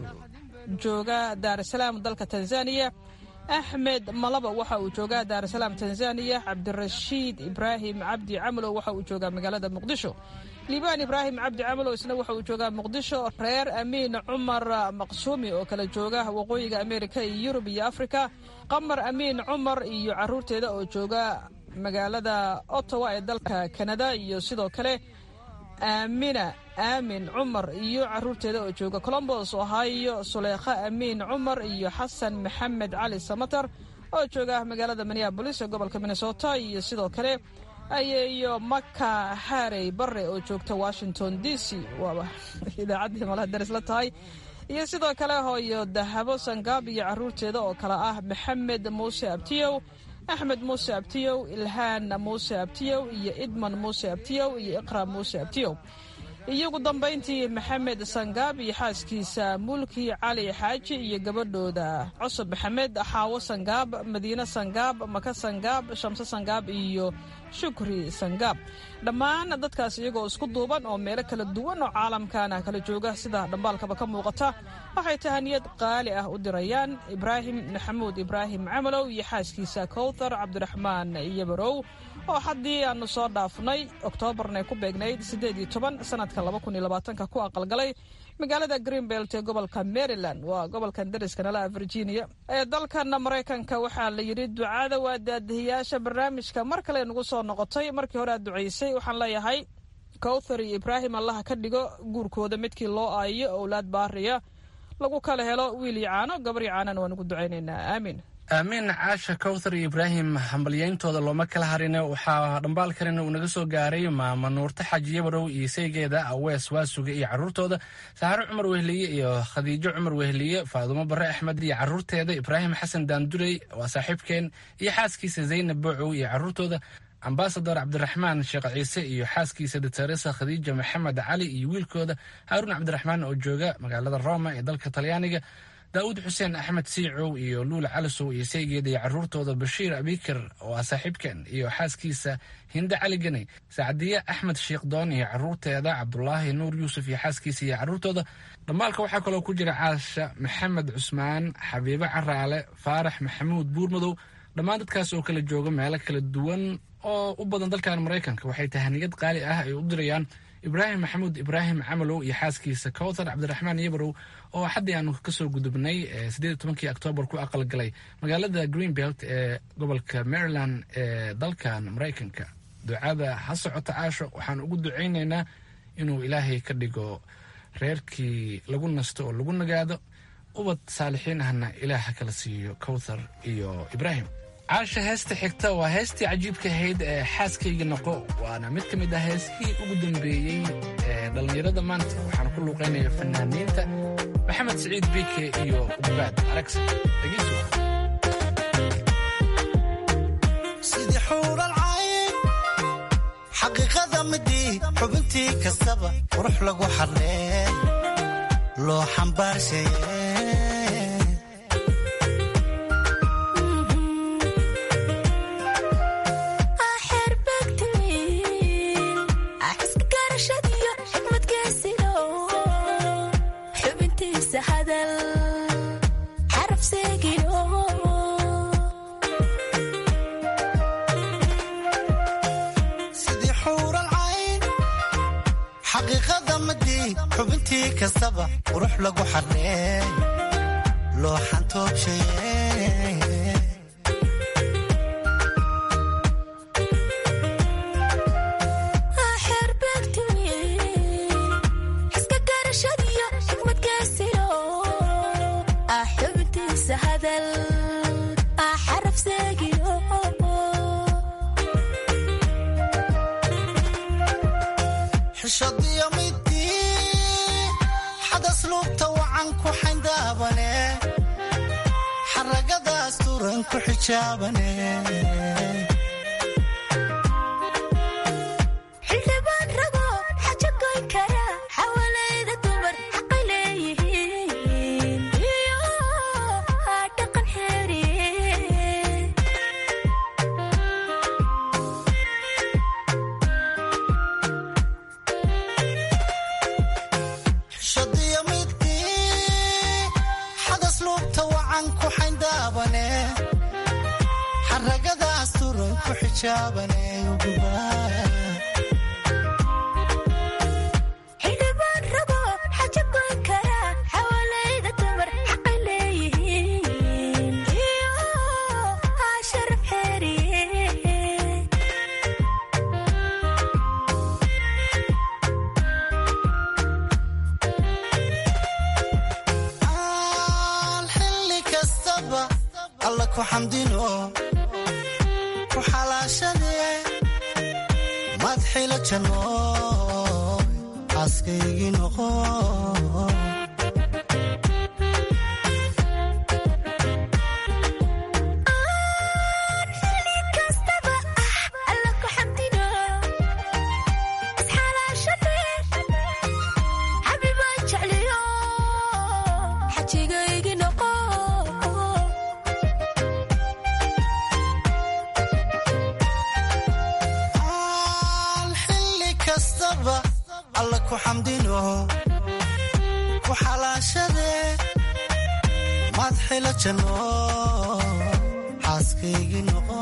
Speaker 9: jooga daarasalaam dalka tanzaniya axmed malaba waxa uu joogaa daarasalaam tanzaniya cabdirashiid ibraahim cabdi camlow waxa uu joogaa magaalada muqdisho liibaan ibraahim cabdi camalow isna waxa uu joogaa muqdisho reer amiin cumar maqsuumi oo kala jooga waqooyiga ameerika iyo yurub iyo afrika qamar amiin cumar iyo caruurteeda oo jooga magaalada ottawa ee dalka kanada iyo sidoo kale aamina aamin cumar iyo caruurteeda oo jooga colombos ohio suleekha amiin cumar iyo xasan maxamed cali samatar oo jooga magaalada minneabolis ee gobolka minnesota iyo sidoo kale ayeeyo maka xaarey bare oo joogta washington d c waaba idaacaddii malaha daris la tahay iyo sidoo kale hooyo dahabo sangaab iyo caruurteeda oo kale ah maxamed muuse abtiyow axmed muuse abtiyow ilhaan muuse abtiyow iyo idman muuse abtiyow iyo iqra muuse abtiyow iyo ugu dambayntii maxamed sangaab iyo xaaskiisa mulki cali xaaji iyo gabadhooda cusub maxamed xaawo sangaab madiine sangaab maka sangaab shamse sangaab iyo shukri sangaab dhammaan dadkaas iyagoo isku duuban oo meelo kala duwan oo caalamkana kala jooga sida dhambaalkaba ka muuqata waxay tahaniyad qaali ah u dirayaan ibraahim maxamuud ibraahim camalow iyo xaaskiisa kowthar cabdiraxmaan yabarow oo haddii aanu soo dhaafnay oktoobarna ku beegnayd siddeed iyo toban sanadka laba kun iyo labaatanka ku aqalgalay magaalada greenbelt ee gobolka maryland waa gobolkan dariska nalaha virginia ee dalkan maraykanka waxaa la yidhi ducada waa daadihiyaasha barnaamijka mar kale nagu soo noqotay markii hore aad ducaysay waxaan leeyahay kowthar iyo ibraahim allaha ka dhigo guurkooda midkii loo aayiyo owlaad baariya lagu kala helo wiil iyo caano gabar iyo caanana waan ugu ducaynaynaa aamiin
Speaker 4: aamiin caasha kowthar iyo ibraahim hambalyayntooda looma kala harin waxaa dhambaalkan uu naga soo gaaray maama nuurta xaaji yabarow iyo saygeeda awees waasuga iyo caruurtooda saxaro cumar wehliye iyo khadiijo cumar wehliye faadumo bare axmed iyo caruurteeda ibraahim xasan daandurey waa saaxiibkeen iyo xaaskiisa zaynab boocow iyo caruurtooda ambasador cabdiraxmaan sheekh ciise iyo xaaskiisa dateresa khadiija maxamed cali iyo wiilkooda haaruun cabdiraxmaan oo jooga magaalada roma ee dalka talyaaniga daawud xuseen axmed siicow iyo luula calisow iyo saygeeda iyo caruurtooda bashiir abikar oo ah saaxiibkan iyo xaaskiisa hinde cali ganey sacdiye axmed shiikhdoon iyo caruurteeda cabdulaahi nuur yuusuf iyo xaaskiisa iyo caruurtooda dhammaalka waxaa kaloo ku jira caasha maxamed cusmaan xabiibo caraale faarax maxamuud buurmadow dhammaan dadkaas oo kala jooga meelo kala duwan oo u badan dalkan maraykanka waxay tahaniyad qaali ah ay u dirayaan ibraahim maxamuud ibraahim camalow iyo xaaskiisa kowthar cabdiraxmaan yabarow oo xaddii aanu kasoo gudubnay siddeed tobankii oktoobar ku aqalgalay magaalada greenbelt ee gobolka maryland ee dalkan maraykanka ducada ha socota caasho waxaan ugu ducaynaynaa inuu ilaahay ka dhigo reerkii lagu nasto oo lagu nagaado ubad saalixiin ahna ilaah ha kala siiyo kowthar iyo ibraahim caasha heesta xigta waa heestii cajiibka ahayd ee xaaskayga noqo waana mid ka mid ah heeskii ugu dambeeyey ee dhallinyarada maanta waxaana ku luuqaynaya fanaaniinta maxamed siciid biike iyo ubaad aragsa
Speaker 11: sidii xuural cayn xaqiiqada midii xubintii kastaba qurux lagu xadlee loo xambaarshaye xubintii kastaba qurux lagu xaree loo xantoobshaye xishadiyo midii xadas luubta wacan ku xayndaabane xaragadaas turan ku xijaabane
Speaker 12: xildhibaan rago xaja goyn kara xawalayda dumar xaqay leeyihiin iyo dhaqan xeeriye
Speaker 11: xishadiyo midii xadas luubta wacan ku xayndaabane xaragadaas turan ku xijaabane
Speaker 12: xildhibaan rago xaja goyn kara xawalayda dumar xaqay leeyihiin iyo sharaf xeeriye
Speaker 11: aan xilli kastaba alla ku xamdino ku xalaashade madxila janno xaaskaygii noqo ku xamdino ku xalaashade madxila janno xaaskaygii noqo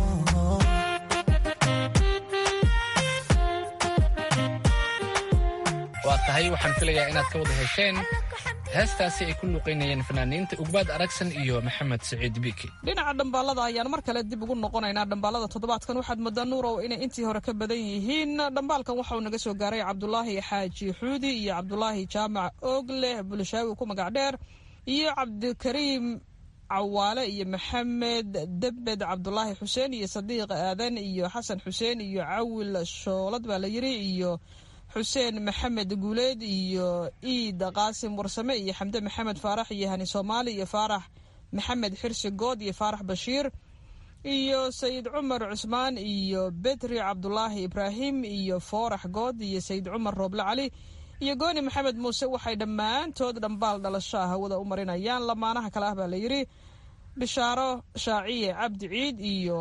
Speaker 4: waa tahay waxaan filayaa inaad ka wada hesheen heestaasi ay ku luuqaynayeen fanaaniinta ugbaad aragsan iyo maxamed saciid biiki
Speaker 9: dhinaca dhambaalada ayaan mar kale dib ugu noqonaynaa dhambaalada toddobaadkan waxaad moodaa nuurow inay intii hore ka badan yihiin dhambaalkan waxa uu naga soo gaaray cabdulaahi xaaji xuudi iyo cabdulaahi jaamac oogleh bulshaawi ku magac dheer iyo cabdikariim cawaale iyo maxamed debed cabdulaahi xuseen iyo sadiiq aadan iyo xasan xuseen iyo cawil shoolad baa la yiri iyo xuseen maxamed guuleed iyo iida qaasim warsame iyo xamde maxamed faarax iyo hani soomaali iyo faarax maxamed xirsi good iyo faarax bashiir iyo sayid cumar cusmaan iyo betri cabdulaahi ibraahim iyo foorax good iyo sayid cumar rooble cali iyo gooni maxamed muuse waxay dhammaantood dhambaal dhalasho ah hawada u marinayaan lamaanaha kale ah baa la yidhi bishaaro shaaciye cabdi ciid iyo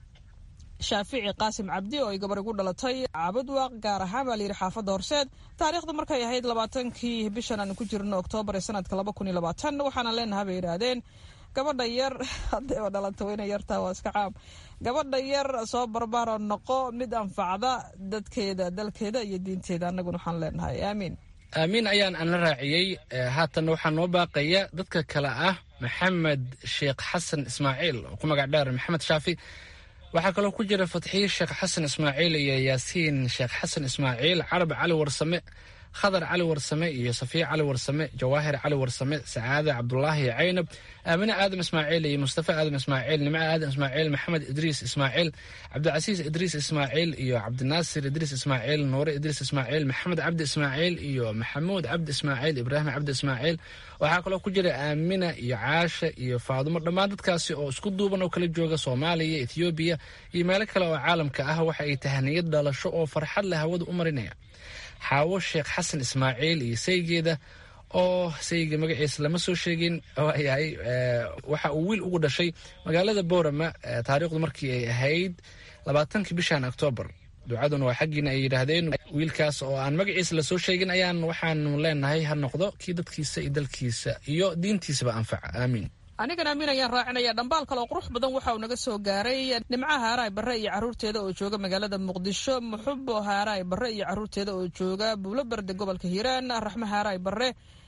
Speaker 9: shaafici qaasim cabdi oo ay gabar igu dhalatay caabudwaaq gaar ahaan baa layidhi xaafadda horseed taariikhdu markay ahayd labaatankii bishan aan ku jirno oktoobar ee sanadka laba kun iyo labaatan waxaana leenaha bay yidhaahdeen gabadha yar haddayba dhalata weyna yartaa waa iska caam gabadha yar soo barbaro noqo mid anfacda dadkeeda dalkeeda iyo diinteeda annaguna waxaan leenahay aamiin
Speaker 4: aamiin ayaan aan la raaciyey haatanna waxaa noo baaqaya dadka kale ah maxamed sheekh xasan ismaaciil oo ku magac dheer maxamed shaafi waxaa kaloo ku jira fatxiye sheekh xasan ismaaciil iyo yaasiin sheekh xasan ismaaciil carab cali warsame khadar cali warsame iyo safiya cali warsame jawaahir cali warsame sacaade cabdulaahi caynab aamine aadam ismaaciil iyo mustafa aadam ismaaciil nimco aadam ismaaciil maxamed idriis ismaaciil cabdicasiis idriis ismaaciil iyo cabdinaasir idriis ismaaciil nuure idriis ismaaciil maxamed cabdi ismaaciil iyo maxamuud cabdi ismaaciil ibraahim cabdi ismaaciil waxaa kaloo ku jira aamina iyo caasha iyo faadumo dhammaan dadkaasi oo isku duuban oo kala jooga soomaaliya ethoobiya iyo meelo kale oo caalamka ah waxa ay tahaniyad dhalasho oo farxad leh hawada u marinaya xaawo sheekh xasan ismaaciil iyo saygeeda oo sayga magaciisa lama soo sheegin waayahay waxa uu wiil ugu dhashay magaalada boorama taariikhdu markii ay ahayd labaatankii bishan oktoobar ducaduna waa xaggiina ay yidhaahdeen wiilkaas oo aan magaciisa lasoo sheegin ayaan waxaanu leenahay ha noqdo kii dadkiisa iyo dalkiisa iyo diintiisaba anfaca aamiin
Speaker 9: anigan amiin ayaan raacinaya dhambaal kale oo qurux badan waxa uu naga soo gaaray nimcaha haaraay barre iyo carruurteeda oo jooga magaalada muqdisho muxubo haaraay barre iyo carruurteeda oo jooga buulo berde gobolka hiiraan raxme haaraay barre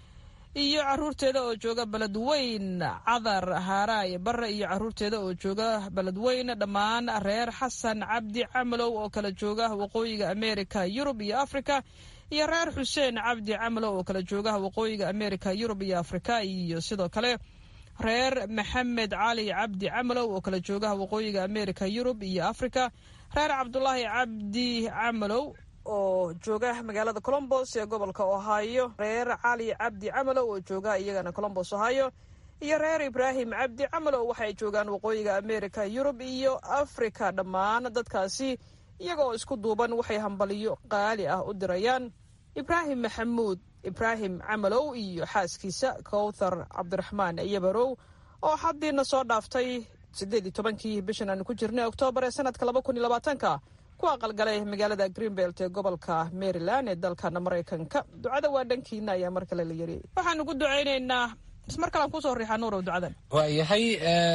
Speaker 9: iyo carruurteeda oo jooga beledweyn cadar haaraay barre iyo carruurteeda oo jooga beledweyn dhammaan reer xasan cabdi camalow oo kala jooga waqooyiga amerika yurub iyo afrika iyo reer xuseen cabdi camalow oo kala jooga waqooyiga amerika yurub iyo afrika iyo sidoo kale reer maxamed cali cabdi camalow oo kala jooga waqooyiga amerika yurub iyo afrika reer cabdulaahi cabdi camalow oo jooga magaalada colombos ee gobolka ohio reer cali cabdi camalow oo jooga iyagana colombos ohio iyo reer ibraahim cabdi camalow waxay joogaan waqooyiga amerika yurub iyo afrika dhammaan dadkaasi iyaga oo isku duuban waxay hambaliyo qaali ah u dirayaan ibraahim maxamuud ibraahim camalow iyo xaaskiisa kowthar cabdiraxmaan yabarow oo xaddiina soo dhaaftay siddeed iyo tobankii bishan aanu ku jirnay oktoobar ee sanadka laba kun iyo labaatanka ku aqalgalay magaalada greenbelt ee gobolka maryland ee dalkana maraykanka ducada waa dhankiina ayaa mar kale la yiri waxaanu ku ducaynaynaa ismar kalean kusoo riixaa nuurow ducadan
Speaker 4: waayahay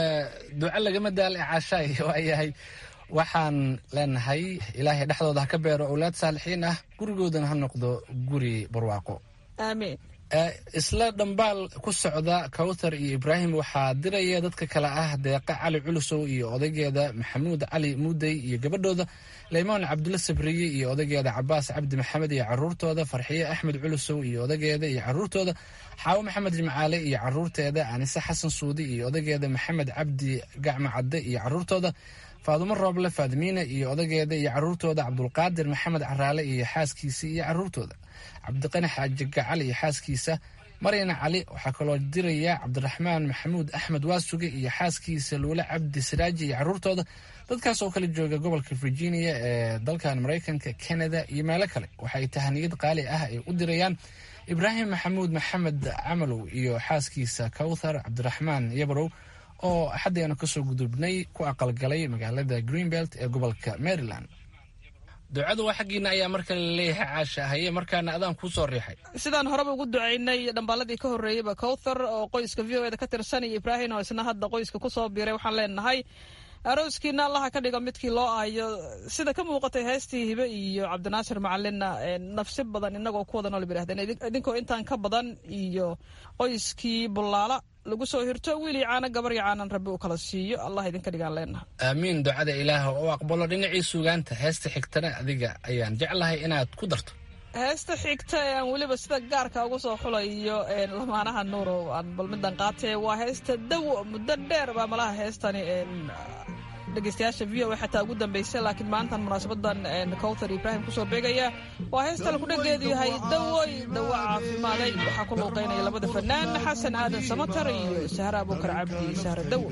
Speaker 4: duco lagama daala caashaay waayahay waxaan leenahay ilaahay dhexdooda ha ka beero owlaad saalixiin ah gurigoodana ha noqdo guri barwaaqo
Speaker 9: aamiin
Speaker 4: isla dhambaal ku socda kawthar iyo ibraahim waxaa diraya dadka kale ah deeqa cali culusow iyo odaygeeda maxamuud cali muudey iyo gabadhooda leymaan cabdulla sabriye iyo odaygeeda cabaas cabdi maxamed iyo caruurtooda farxiye axmed culusow iyo odaygeeda iyo caruurtooda xaawo maxamed jimcaale iyo caruurteeda anise xasan suudi iyo odaygeeda maxamed cabdi gacmo cadde iyo caruurtooda faadumo rooble faadimiina iyo odageeda iyo caruurtooda cabdulqaadir maxamed caraale iyo xaaskiisa iyo caruurtooda cabdiqani xaaji gacal iyo xaaskiisa maryana cali waxaa kaloo diraya cabdiraxmaan maxamuud axmed waasuge iyo xaaskiisa luule cabdi siraaji iyo caruurtooda dadkaas oo kala jooga gobolka virginia ee dalkan maraykanka canada iyo meelo kale waxay tahaniyad qaali ah ay u dirayaan ibraahim maxamuud maxamed camalow iyo xaaskiisa kawthar cabdiraxmaan yabarow oo axaddeenu kasoo gudubnay ku aqalgalay magaalada greenbelt ee gobolka maryland ducadu waa xaggiina ayaa markan laleeyahay caasha haye markaana adaan kuu soo riixay
Speaker 9: sidaan horeba ugu ducaynay dhambaaladii ka horreeyeyba cowthar oo qoyska v o eda ka tirsan iyo ibraahim oo isna hadda qoyska kusoo biiray waxaan leenahay arooskiina allaha ka dhigo midkii loo aayo sida ka muuqatay heestii hibe iyo cabdinaasir macalinna nafsi badan inagoo ku wada nool birahdeen idinkoo intaan ka badan iyo qoyskii bullaala lagu soo hirto wiil iyo caano gabar iyo caanan rabbi uu kala siiyo allah idinka dhigaan leenaha
Speaker 4: aamiin ducada ilaah oo aqbalo dhinacii sugaanta heesta xigtana adiga ayaan jeclahay inaad ku darto
Speaker 9: heesta xigta ee aan weliba sida gaarka ugu soo xulayo lamaanaha nuuro aan bal midan qaatee waa heesta dawo muddo dheer baa malaha heestani dhegeystayaasha v o xataa ugu dambeysay laakiin maantan munaasabadan cowthar ibraahim kusoo beegaya waa heestan kudhageedu yahay dawoy dawo caafimaaday waxaa ku luuqeynaya labada fanaan xasan aadan samatar iyo sahre abuukar cabdi sahre dawo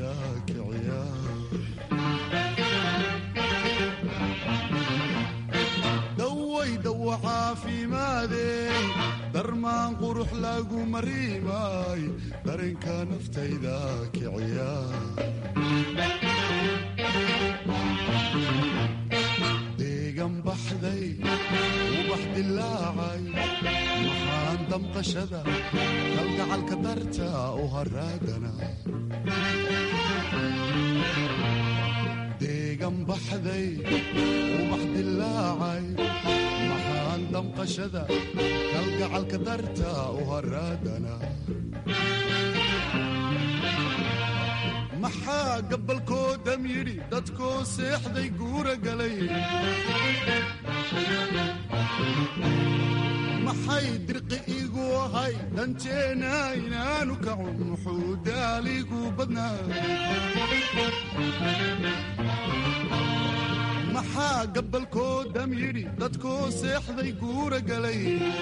Speaker 13: dawo caafimaadey darmaan qurux lagu mariimay darinka naftayda kiciya deegan baxday ubax dilaacay maxaan damqashada kalgacalka darta u haraadana deegan baxday ubax dilaacay maxaan damqashada kalgacalka darta u haraadana maxaa gabalkoodam yidhi dadkoo seexday guura galay maxay dirqi igu ahay danteena inaanu kacun muxuu daaligu badnaa maxaa gabalkoodam yidhi dadkoo seexday guura galay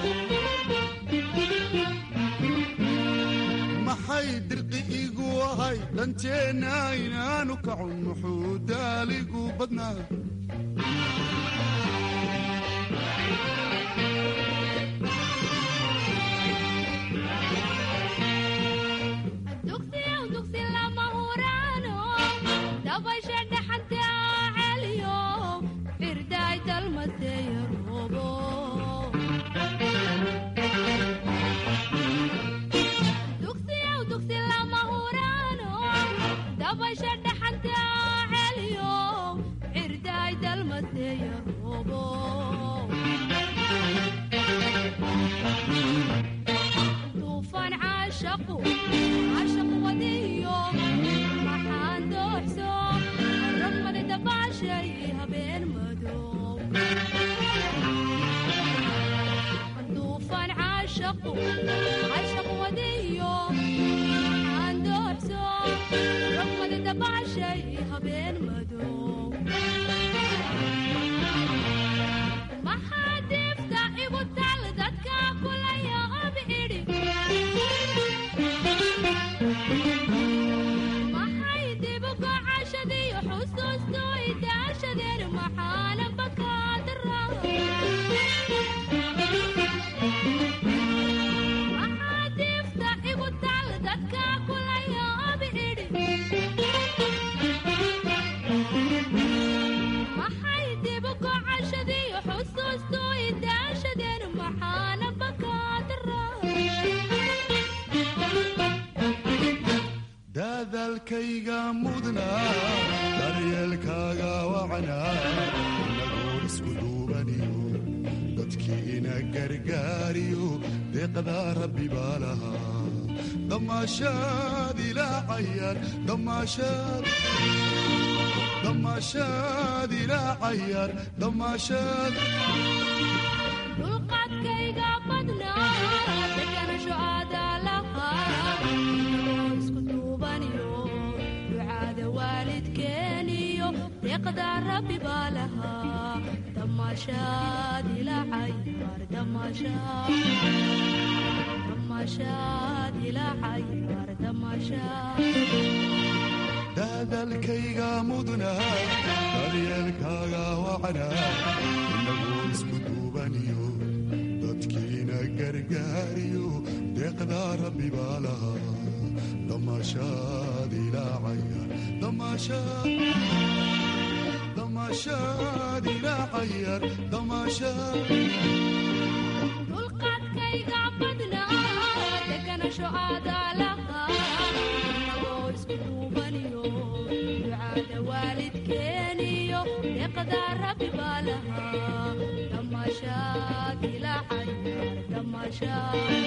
Speaker 13: maxay dirqi igu ahay danteenna inaanu kacun muxuu daaligu badnaa dadaalkayga mudna daryeelkaaga wacna inagoo isku duubaniyo dadkii ina gargaariyo deeqdaa rabbi baa lahaa damaashaad ilaacayaan damaashaad damaashaad ilaacayaan damaashaad
Speaker 12: dulqaadkayga badnaa deganasho aadaa lahaa isku duubaniyo ducaada waalidkeeniyo deeqdaa rabbi baa lahaa damaashaad ilaacayar damaashaad damaashaad ilaacayar damaashaad
Speaker 13: dadaalkayga mudna daryeelkaaga wacna inagoo isku duubaniyo dadkiina gargaariyo deeqdaa rabbi baa lahaa damaashaad ilaacaya damaashaad ilaa cayaar damaashaad
Speaker 12: dulqaadkayga badnaa deganasho aadaa lahaa inagoo isku duubaniyo ducaada waalidkeeniyo deeqdaa rabbi baa lahaa damaashaad ilaa cayaar damaashaad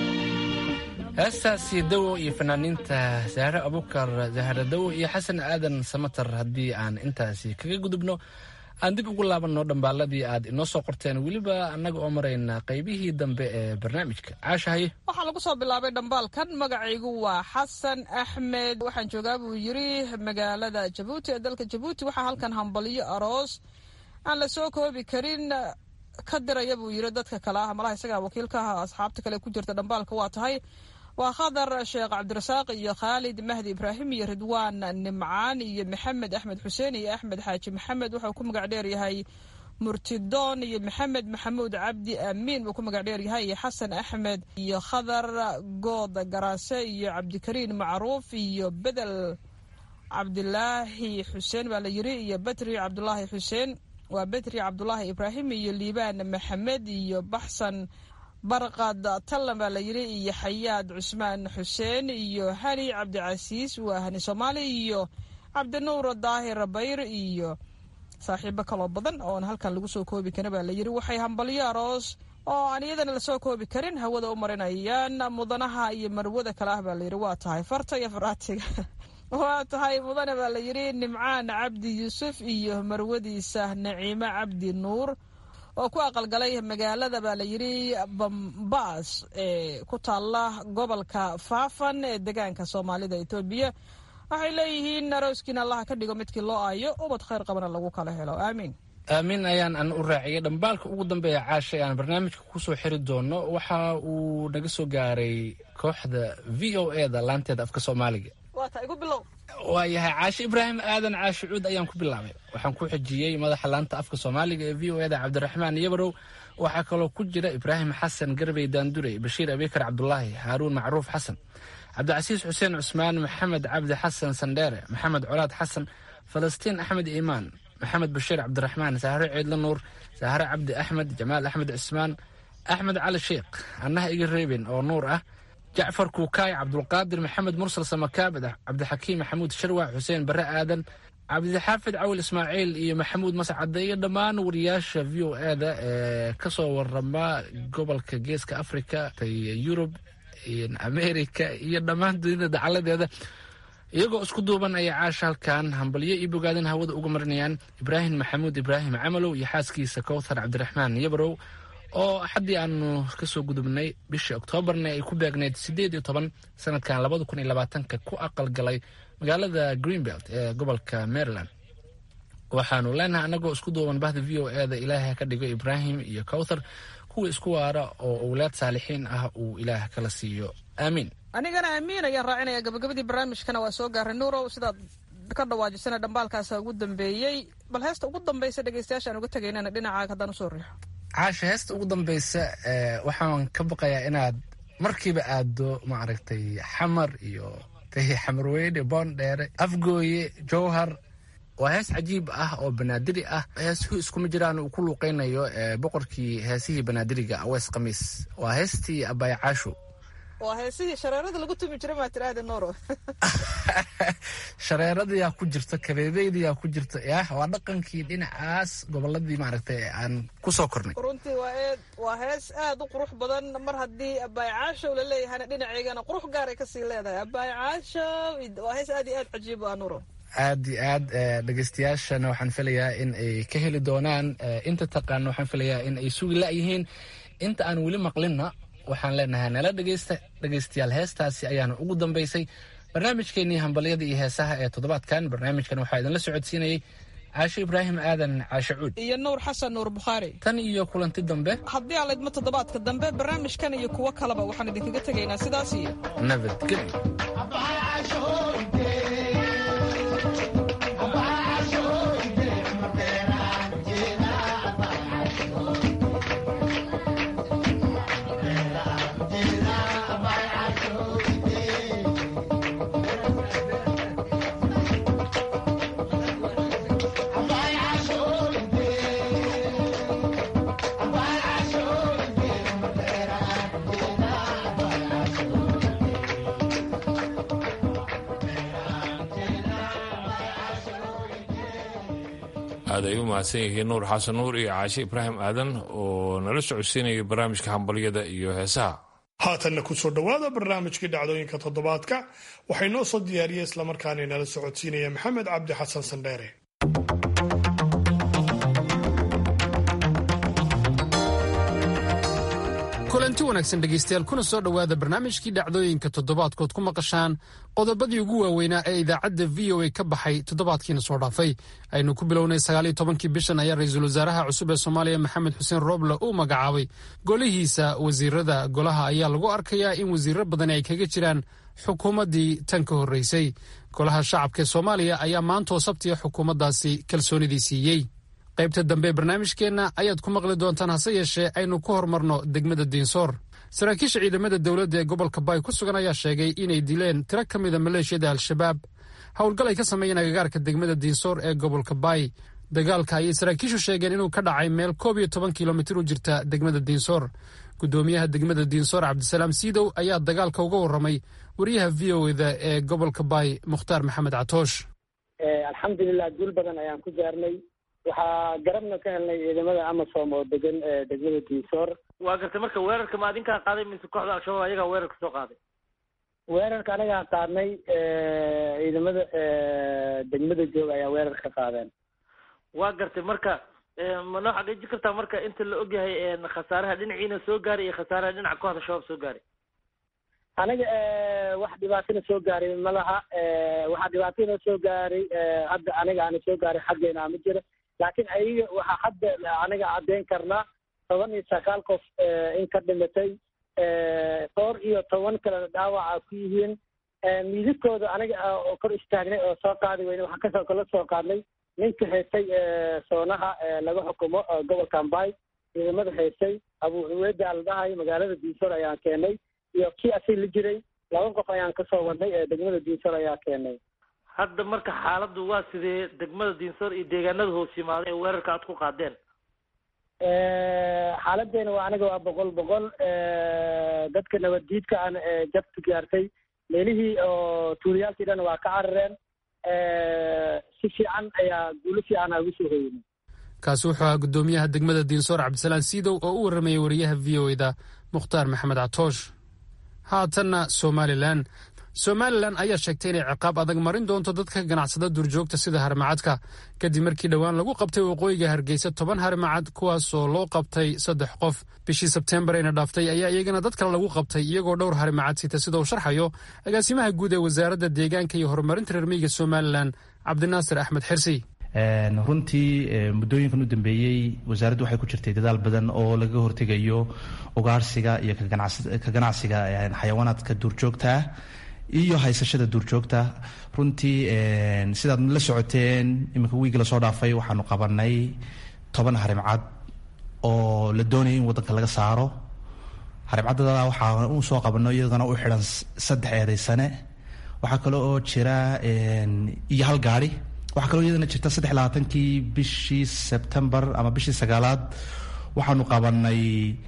Speaker 4: heestaasi dawo iyo fanaaniinta sahre abukar zahra dawo iyo xasan aadan samatar haddii aan intaasi kaga gudubno aan dib ugu laabanno dhambaaladii aad inoo soo qorteen weliba annaga oo marayna qaybihii dambe ee barnaamijka caashahaye
Speaker 9: waxaa lagu soo bilaabay dhambaalkan magacaygu waa xasan axmed waxaan joogaa buu yiri magaalada jabuuti ee dalka jabuuti waxaa halkan hambalyo aroos aan la soo koobi karin ka diraya buu yiri dadka kale ah malaha isagaa wakiilka ah asxaabta kale ku jirta dhambaalka waa tahay waa khadar sheekh cabdirasaaq iyo khaalid mahdi ibraahim iyo ridwaan nimcaan iyo maxamed axmed xuseen iyo axmed xaaji maxamed wuxuu ku magac dheer yahay murtidoon iyo maxamed maxamuud cabdi amiin buu ku magac dheer yahay iyo xasan axmed iyo khadar good garaase iyo cabdikariin macruuf iyo bedel cabdilaahi xuseen baa la yiri iyo batri cabdulaahi xuseen waa betri cabdulaahi ibraahim iyo liibaan maxamed iyo baxsan barqad tallan baa la yiri iyo xayaad cusmaan xuseen iyo hani cabdicasiis waa hani soomaali iyo cabdinuur daahir bayr iyo saaxiibo kaloo badan oon halkan lagu soo koobi karin baa la yiri waxay hambalyo aroos oo aan iyadana lasoo koobi karin hawada u marinayaan mudanaha iyo marwada kale ah baa la yiri waa tahay farta iyo faraatiga waa tahay mudane baa la yiri nimcaan cabdi yuusuf iyo marwadiisa naciimo cabdi nuur oo ku aqalgalay magaalada baa la yiri bambaas ee ku taala gobolka faafan ee degaanka soomaalida etoobiya waxay leeyihiin arooskiina allaha ka dhigo midkii loo aayo ubad khayr qabana lagu kala helo aamiin
Speaker 4: aamiin ayaan an u raaciyay dhambaalka ugu dambeeya caasha ee aan barnaamijka kusoo xiri doono waxa uu naga soo gaaray kooxda v o e da laanteeda afka soomaaliga
Speaker 9: waa ta igu bilow
Speaker 4: waayahay caashe ibraahim aadan caashe cuud ayaan ku bilaabay waxaan ku xijiyey madaxa laanta afka soomaaliga ee v o eda cabdiraxmaan yabarow waxaa kaloo ku jira ibraahim xasan garbey daandurey bashiir abikar cabdulaahi haaruun macruuf xasan cabdicasiis xuseen cusmaan maxamed cabdi xasan sandheere maxamed colaad xasan falastiin axmed iimaan maxamed bashiir cabdiraxmaan sahre ciidla nuur sahre cabdi axmed jamaal axmed cismaan axmed cali sheikh annaha iga reeben oo nuur ah jacfar kuukaay cabdulqaadir maxamed mursal samakaabid cabdixakiim maxamuud sharwac xuseen bare aadan cabdixaafid cawil ismaaciil iyo maxamuud mascade iyo dhammaan wariyaasha v o e da ee kasoo warama gobolka geeska africa yurub america iyo dhammaan dunida dacaladeeda iyagoo isku duuban ayay caasha halkan hambalyo iyo bogaadin hawada uga marinayaan ibraahim maxamuud ibraahim camalow iyo xaaskiisa kowthar cabdiraxmaan yabarow oo axaddii aanu kasoo gudubnay bishii oktoobarna ay ku beegneyd siddeed iyo toban sanadkan labada kun iyo labaatanka ku aqalgalay magaalada greenbelt ee gobolka maryland waxaanu leenahay annagoo isku duuban bahda v o e da ilaahay ka dhigo ibraahim iyo kowthar kuwa isku waara oo owlaad saalixiin ah uu ilaah kala siiyo aamiin
Speaker 9: anigana aamiin ayaan raacinaya gabagabadii barnaamijkana waa soo gaaray nuurow sidaad ka dhawaajisana dhambaalkaasa ugu dambeeyey bal heesta ugu dambaysa dhegeystayaashaan uga tegaynana dhinacaaga haddaan usoo riixo
Speaker 4: caasha heesta ugu dambaysa waxaan ka baqayaa inaad markiiba aado maaragtay xamar iyo xamarweyne boondheere afgooye jowhar waa hees cajiib ah oo banaadiri ah heesuhu iskuma jiraan uu ku luuqeynayo boqorkii heesihii banaadiriga awees khamiis waa heestii abaya caasho
Speaker 9: waa heesihii shareerada lagu tumi jira maa tiraahda nuuro
Speaker 4: shareeradayaa ku jirta kabeebeydayaa ku jirta yah waa dhaqankii dhinacaas goboladii maaragtay aan kusoo kornay
Speaker 9: runtii waa eed waa hees aad u qurux badan mar haddii abaay caashow la leeyahana dhinaceygana qurux gaaray kasii leedahay abaay caashow waa hees aad iyo aad cajiib ah nuuro
Speaker 4: aad iyo aad dhegeystayaashana waxaan filayaa in ay ka heli doonaan inta taqaana waxaan filayaa in ay sugi la-yihiin inta aan weli maqlinna waxaan leenahay nala dhegeysta dhegeystayaal heestaasi ayaana ugu dambeysay barnaamijkeenii hambalyada iyo heesaha ee toddobaadkan barnaamijkan waxaa idinla socodsiinayey caashe ibraahim aadan caashe cuud
Speaker 9: iyo nuur xasan nuur bukhaari
Speaker 4: tan iyo kulanti dambe
Speaker 9: haddii aan laydmo toddobaadka dambe barnaamijkan iyo kuwo kaleba waxaan idinkaga tegaynaa sidaas iyo
Speaker 4: nabadgelyo
Speaker 11: Abaya
Speaker 1: aad ay u mahadsan yihiin nuur xasan nuur iyo caashe ibraahim aadan oo nala socodsiinaya barnaamijka hambalyada iyo heesaha
Speaker 2: haatanna kusoo dhowaada barnaamijkii dhacdooyinka toddobaadka waxay noo soo diyaariyey islamarkaana nala socodsiinaya maxamed cabdi xasan sandheere
Speaker 14: kulanti wanaagsan dhegaystayaal kuna soo dhowaada barnaamijkii dhacdooyinka toddobaadkood ku maqashaan qodobadii ugu waaweynaa ee idaacadda v o a ka baxay toddobaadkiina soo dhaafay aynu ku bilownay sagaaliyo tobankii bishan ayaa ra-iisul wasaaraha cusub ee soomaaliya maxamed xuseen rooble uu magacaabay golihiisa wasiirada golaha ayaa lagu arkayaa in wasiiro badani ay kaga jiraan xukuumaddii tan ka horreysay golaha shacabka ee soomaaliya ayaa maantoo sabtiya xukuumaddaasi kalsoonidii siiyey qaybta dambe ee barnaamijkeenna ayaad ku maqli doontaan hase yeeshee aynu ku horumarno degmada diinsoor saraakiisha ciidamada dowladda ee gobolka baay ku sugan ayaa sheegay inay dileen tiro ka mida maleeshiyada al-shabaab howlgal ay ka sameeyeen agagaarka degmada diinsoor ee gobolka baay dagaalka ayay saraakiishu sheegeen inuu ka dhacay meel koob iyo toban kilomitir u jirta degmada diinsoor gudoomiyaha degmada diinsoor cabdisalaam siidow ayaa dagaalka uga warramay wariyaha v o eda ee gobolka baay mukhtaar maxamed catoosh
Speaker 15: alxamdulilah guul badan ayaan ku gaarnay waxaa garabna ka helnay ciidamada amasom oo degan degmada diinsoor
Speaker 16: waa gartay marka weerarka ma adinkaa qaaday mise kooxda al-shabaab ayagaa weerarka soo qaaday
Speaker 15: weerarka anagaa qaadnay ciidamada degmada joog ayaa weerar ka qaadeen
Speaker 16: waa gartay marka ma noo xaqiijin kartaa marka inta la ogyahay khasaaraha dhinaciina soo gaaray iyo khasaaraha dhinaca kooxda shabaab soo gaaray
Speaker 15: aniga wax dhibaatana soo gaaray ma laha waxaa dhibaatana soo gaaray hadda aniga ana soo gaaray xaggeena ma jiro laakiin ayaga waxaa hadda aniga caddeyn karnaa toban iyo sagaal qof in ka dhimatay dhowr iyo toban kalena dhaawaca ku yihiin miidabkooda aniga kor istaagnay oo soo qaadi weyne waxaan kasoo kala soo qaadnay ninka haystay soonaha laga xukumo gobolka ambay ciidamada haystay abu cuweeda la dhahayo magaalada diisoor ayaan keenay iyo kii asig la jiray laba qof ayaan kasoo wadnay degmada diisoor ayaa keenay
Speaker 16: hadda marka xaaladdu waa sidee degmada diinsoor iyo deegaanada hoos yimaada ee weerarka aad ku qaadeen
Speaker 15: xaaladeena waa aniga waa boqol boqol dadka nabaddiidka aan jabta gaartay meelihii oo tuuliyaalkii dhan waa ka carareen si fiican ayaa guulo fiican aa ugu soo hoynay
Speaker 14: kaasi wuxuu ahaa guddoomiyaha degmada diinsoor cabdisalaan siidow oo u warramayay wariyaha v o eda mukhtaar maxamed catoosh haatanna somalilan somalilan ayaa sheegtay inay ciqaab adag marin doonto dadka ganacsada duurjoogta sida harimacadka kadib markii dhowaan lagu qabtay waqooyiga hargeysa toban harimacad kuwaasoo loo qabtay saddex qof bishii sebteembar ayna dhaaftay ayaa iyagana dad kale lagu qabtay iyagoo dhowr harimacad sita sida uu sharxayo agaasimaha guud ee wasaaradda deegaanka iyo horumarinta reermiyiga somalilan cabdinaasir axmed xirsi
Speaker 17: runtii muddooyinkan u dambeeyey wasaaraddu waxay ku jirtay dadaal badan oo laga hortegayo ugaarsiga iyo ka ganacsiga xayawaanaadka duurjoogta ah iyo haysashada duurjoogta runtii sidaad la socoteen iminka wiigi lasoo dhaafay waxaanu qabanay toban harimcad oo la doonaya in waddanka laga saaro harimcaddada waxaa u soo qabano iyadana u xidhan saddex eedaysane waxaa kale oo jira iyo hal gaari waxaa kaloo iyadana jirta saddex labaatankii bishii sebtembar ama bishii sagaalaad waxaanu qabanay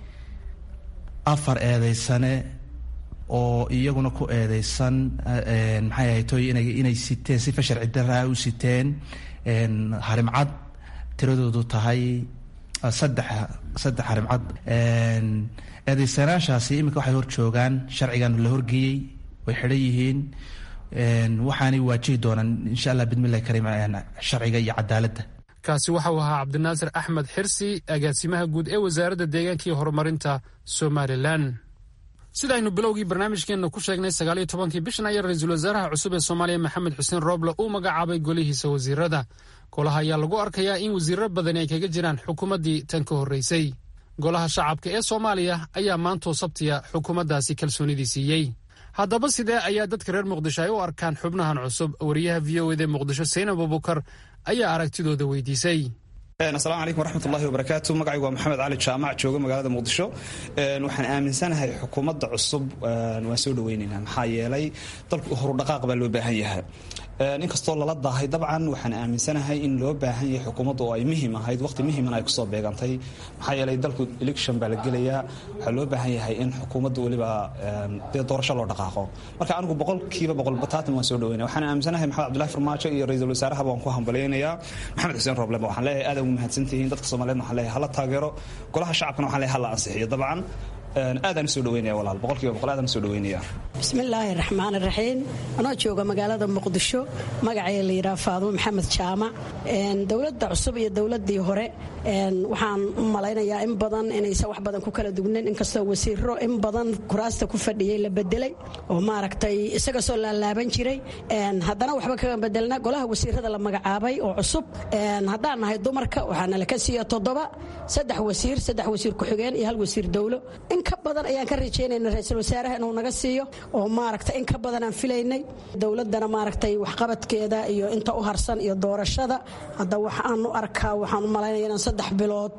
Speaker 17: afar eedeysane oo iyaguna ku eedeysan maxay ahaytoy ina inay siteen sifa sharci daraa u siteen harimcad tiradoodu tahay saddex saddex harimcad eedeysanaashaasi iminka waxay hor joogaan sharcigan la horgeeyey way xidhan yihiin waxaanay waajihi doonaan insha allah bidmillahi kariim sharciga iyo cadaaladda
Speaker 14: kaasi waxau ahaa cabdinaasir axmed xirsi agaasimaha guud ee wasaaradda deegaanka iyo horumarinta somalilan sida aynu bilowgii barnaamijkeenna ku sheegnay sagaaliyo tobankii bishan ayaa ra-iisul wasaaraha cusub ee soomaaliya maxamed xuseen rooble uu magacaabay golihiisa wasiirada golaha ayaa lagu arkayaa in wasiiro badani ay kaga jiraan xukuumaddii tan ka horreysay golaha shacabka ee soomaaliya ayaa maantoo sabtiya xukuumaddaasi kalsoonidii siiyey haddaba sidee ayaa dadka reer muqdisho ay u arkaan xubnahan cusub wariyaha v o eda muqdisho saynab abubukar ayaa aragtidooda weydiisay
Speaker 18: asalaamu calaykum waraxmatullahi wabarakaatu magacaygu waa maxamed cali jaamac jooga magaalada muqdisho waxaan aaminsanahay xukuumadda cusub waan soo dhaweynaynaa maxaa yeelay dalku horudhaqaaq baa loo baahan yahay inkastoo lala daahay dabcan waxaan aaminsanahay in loo baahan yahay xukuumadda oo ay muhiim ahayd waqti muhiimana ay kusoo beegantay maxaa yeelay dalku election baa la gelayaa waxaa loo baahan yahay in xukuumadda weliba dee doorasho loo dhaqaaqo marka anigu boqolkiiba boqol bataatan waan soo dhaweynaya waxaan aaminsanahay maxamed cabdullahi farmaajo iyo ra-iisul wasaaraha baan ku hambalyaynayaa maxamed xuseen roblema waxaan leeyahay aad ugu mahadsantihiin dadka soomaaliyeedna waxaan leeyahay hala taageero golaha shacabkana waxaan leeyahay hala ansixiyo dabcan aadaan usoo dhaweynaya walaal boqolkiiba boqol aadaan usoo dhaweynaya
Speaker 19: bismillaahi raxmaan raxiim anoo jooga magaalada muqdisho magacay la yidhaha faadumo maxamed jaamac dowladda cusub iyo dowladdii hore waxaan u malaynayaa in badan inaysan wax badan ku kala dugnayn inkastoo wasiiro in badan kuraasta ku fadhiyey la bedelay oo maaragtay isaga soo laalaaban jiray haddana waxba kaga bedelna golaha wasiirada la magacaabay oo cusub haddaan nahay dumarka waxaana laka siiya toddoba saddex wasiir saddex wasiir ku-xigeen iyo hal wasiir dowlo in ka badan ayaan ka rajaynayna ra-iisul wasaaraha inuu naga siiyo oo maaragtay in ka badan aan filaynay dowladdana maaragtay waxqabadkeeda iyo inta u harsan iyo doorashada hadda waxaan u arkaa waxaan u malaynaya inaan saddex bilood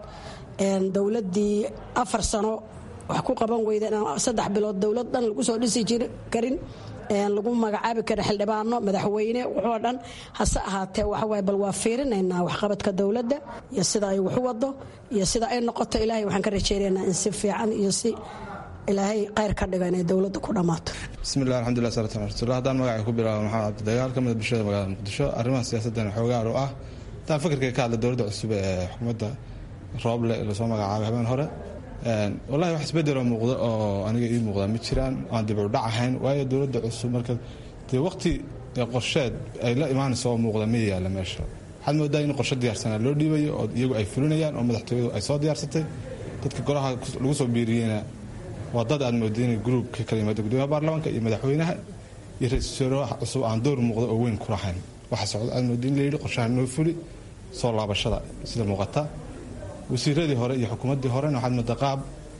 Speaker 19: dowladdii afar sano wax ku qaban weyda inaan saddex bilood dowlad dhan lagu soo dhisi jiri karin lagu magacaabi kara xildhibaano madaxweyne wuxoo dhan hase ahaatee waxawaay bal waa fiirinaynaa waxqabadka dowladda iyo sida ay waxu wado iyo sida ay noqoto ilaahay waxaan ka rajaynaynaa in si fiican iyo si ilaahay khayr ka dhiga inay dowladda ku dhammaato
Speaker 20: bismillahi alxamdulilah salatu ala rasuulillah haddaan magacay ku bilaabo maxamed cabdidagaal ka mida bulshada magaalada muqdisho arrimaha siyaasaddan xoogaar u ah haddaan fikirkay ka hadla dowladda cusub ee xukuumadda rooble lasoo magacaabay habeen hore wallahi wax isbedeloo muuqda oo aniga ii muuqda ma jiraan aan dib u dhac ahayn waayo dowladda cusub marka dee waqti qorsheed ay la imaanayso oo muuqda ma yaalla meesha waxaad moodaa in qorshe diyaarsanaa loo dhiibayo oo iyagu ay fulinayaan oo madaxtooyadu ay soo diyaarsatay dadka golaha lagu soo biiriyeyna waa dad aad mooda inay gruub ka kala yimaado gudoomiyaha baarlamaanka iyo madaxweynaha iyo ra-iisul wasaaraha cusub aan door muuqda oo weyn ku lahayn waxa socda aad mooda in la yidhi qorshaha noo fuli soo laabashada sida muuqata wasiiradii hore iyo xukuumaddii horena waxaad moodaa qaab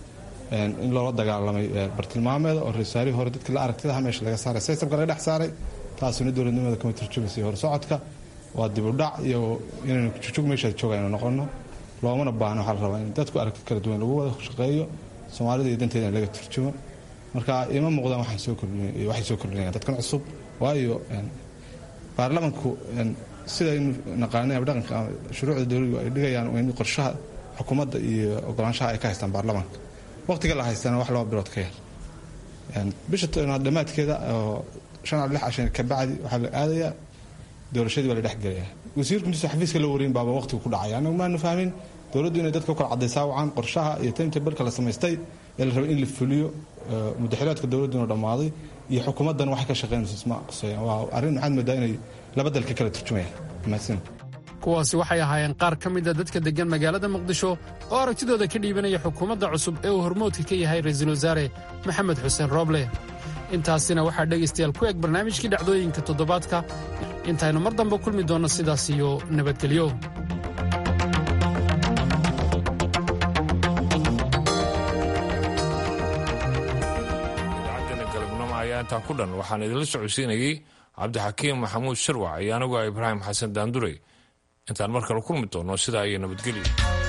Speaker 20: in loola dagaalamay bartilmaameeda oo ra-iisaarihii hore dadkii la aragtidaha meesha laga saaray systemka laga dhex saaray taasuna dowladnimada kama turjumaysay hore socodka waa dib u dhac iyo inaynu jujug meeshaad jooga aynu noqono loomana baahno waxaa la rabaa in dadku aragti kala duwan lagu wada shaqeeyo soomaalida iyo danteeda in laga turjumo marka ima muuqdaan waxay soo kordhinayaan dadkan cusub waayo baarlamanku sidaynu naqaanay dhaqanka shuruucda dowladdu ay dhigayaan in qorshaha xukuumadda iyo ogolaanshaha ay ka haystaan baarlamaanka waqtiga la haystana wax laba bilood ka yar bisha dhammaadkeeda oo shan lix cashan ka bacdi waxaa la aadayaa doorashadii baa la dhex gelaya wasiirku intuusa xafiiska la wareyn baaba waqtigu ku dhacaya anagu maanu fahmin dowladdu inay dadka u kala cadaysaa wacan qorshaha iyo timetablka la samaystay ee la rabay in la fuliyo mudaxilaadka dowladduna dhammaaday iyo xukuumaddan waxay ka shaqeynayso isma quseeyaan waa arrin maxaad moodaa inay laba dal ka kala turjumayaan mahadsan
Speaker 14: kuwaasi waxay ahaayeen qaar ka mida dadka deggan magaalada muqdisho oo aragtidooda ka dhiibanaya xukuumadda cusub ee uu hormoodka ka yahay ra'iisul wasaare maxamed xuseen rooble intaasina waxaa dhegaystayaal ku eg barnaamijkii dhacdooyinka toddobaadka intaynu mar dambe kulmi doonno sidaas iyo nabadgelyo
Speaker 1: idaacaddeena galabnimo ayaa intaa ku dhan waxaan idinla socodsiinayey cabdixakiim maxamuud sharwac iyo anigu ibraahim xasan daandurey intaan mar kale kulmi doonno sidaa iyo nabadgelyo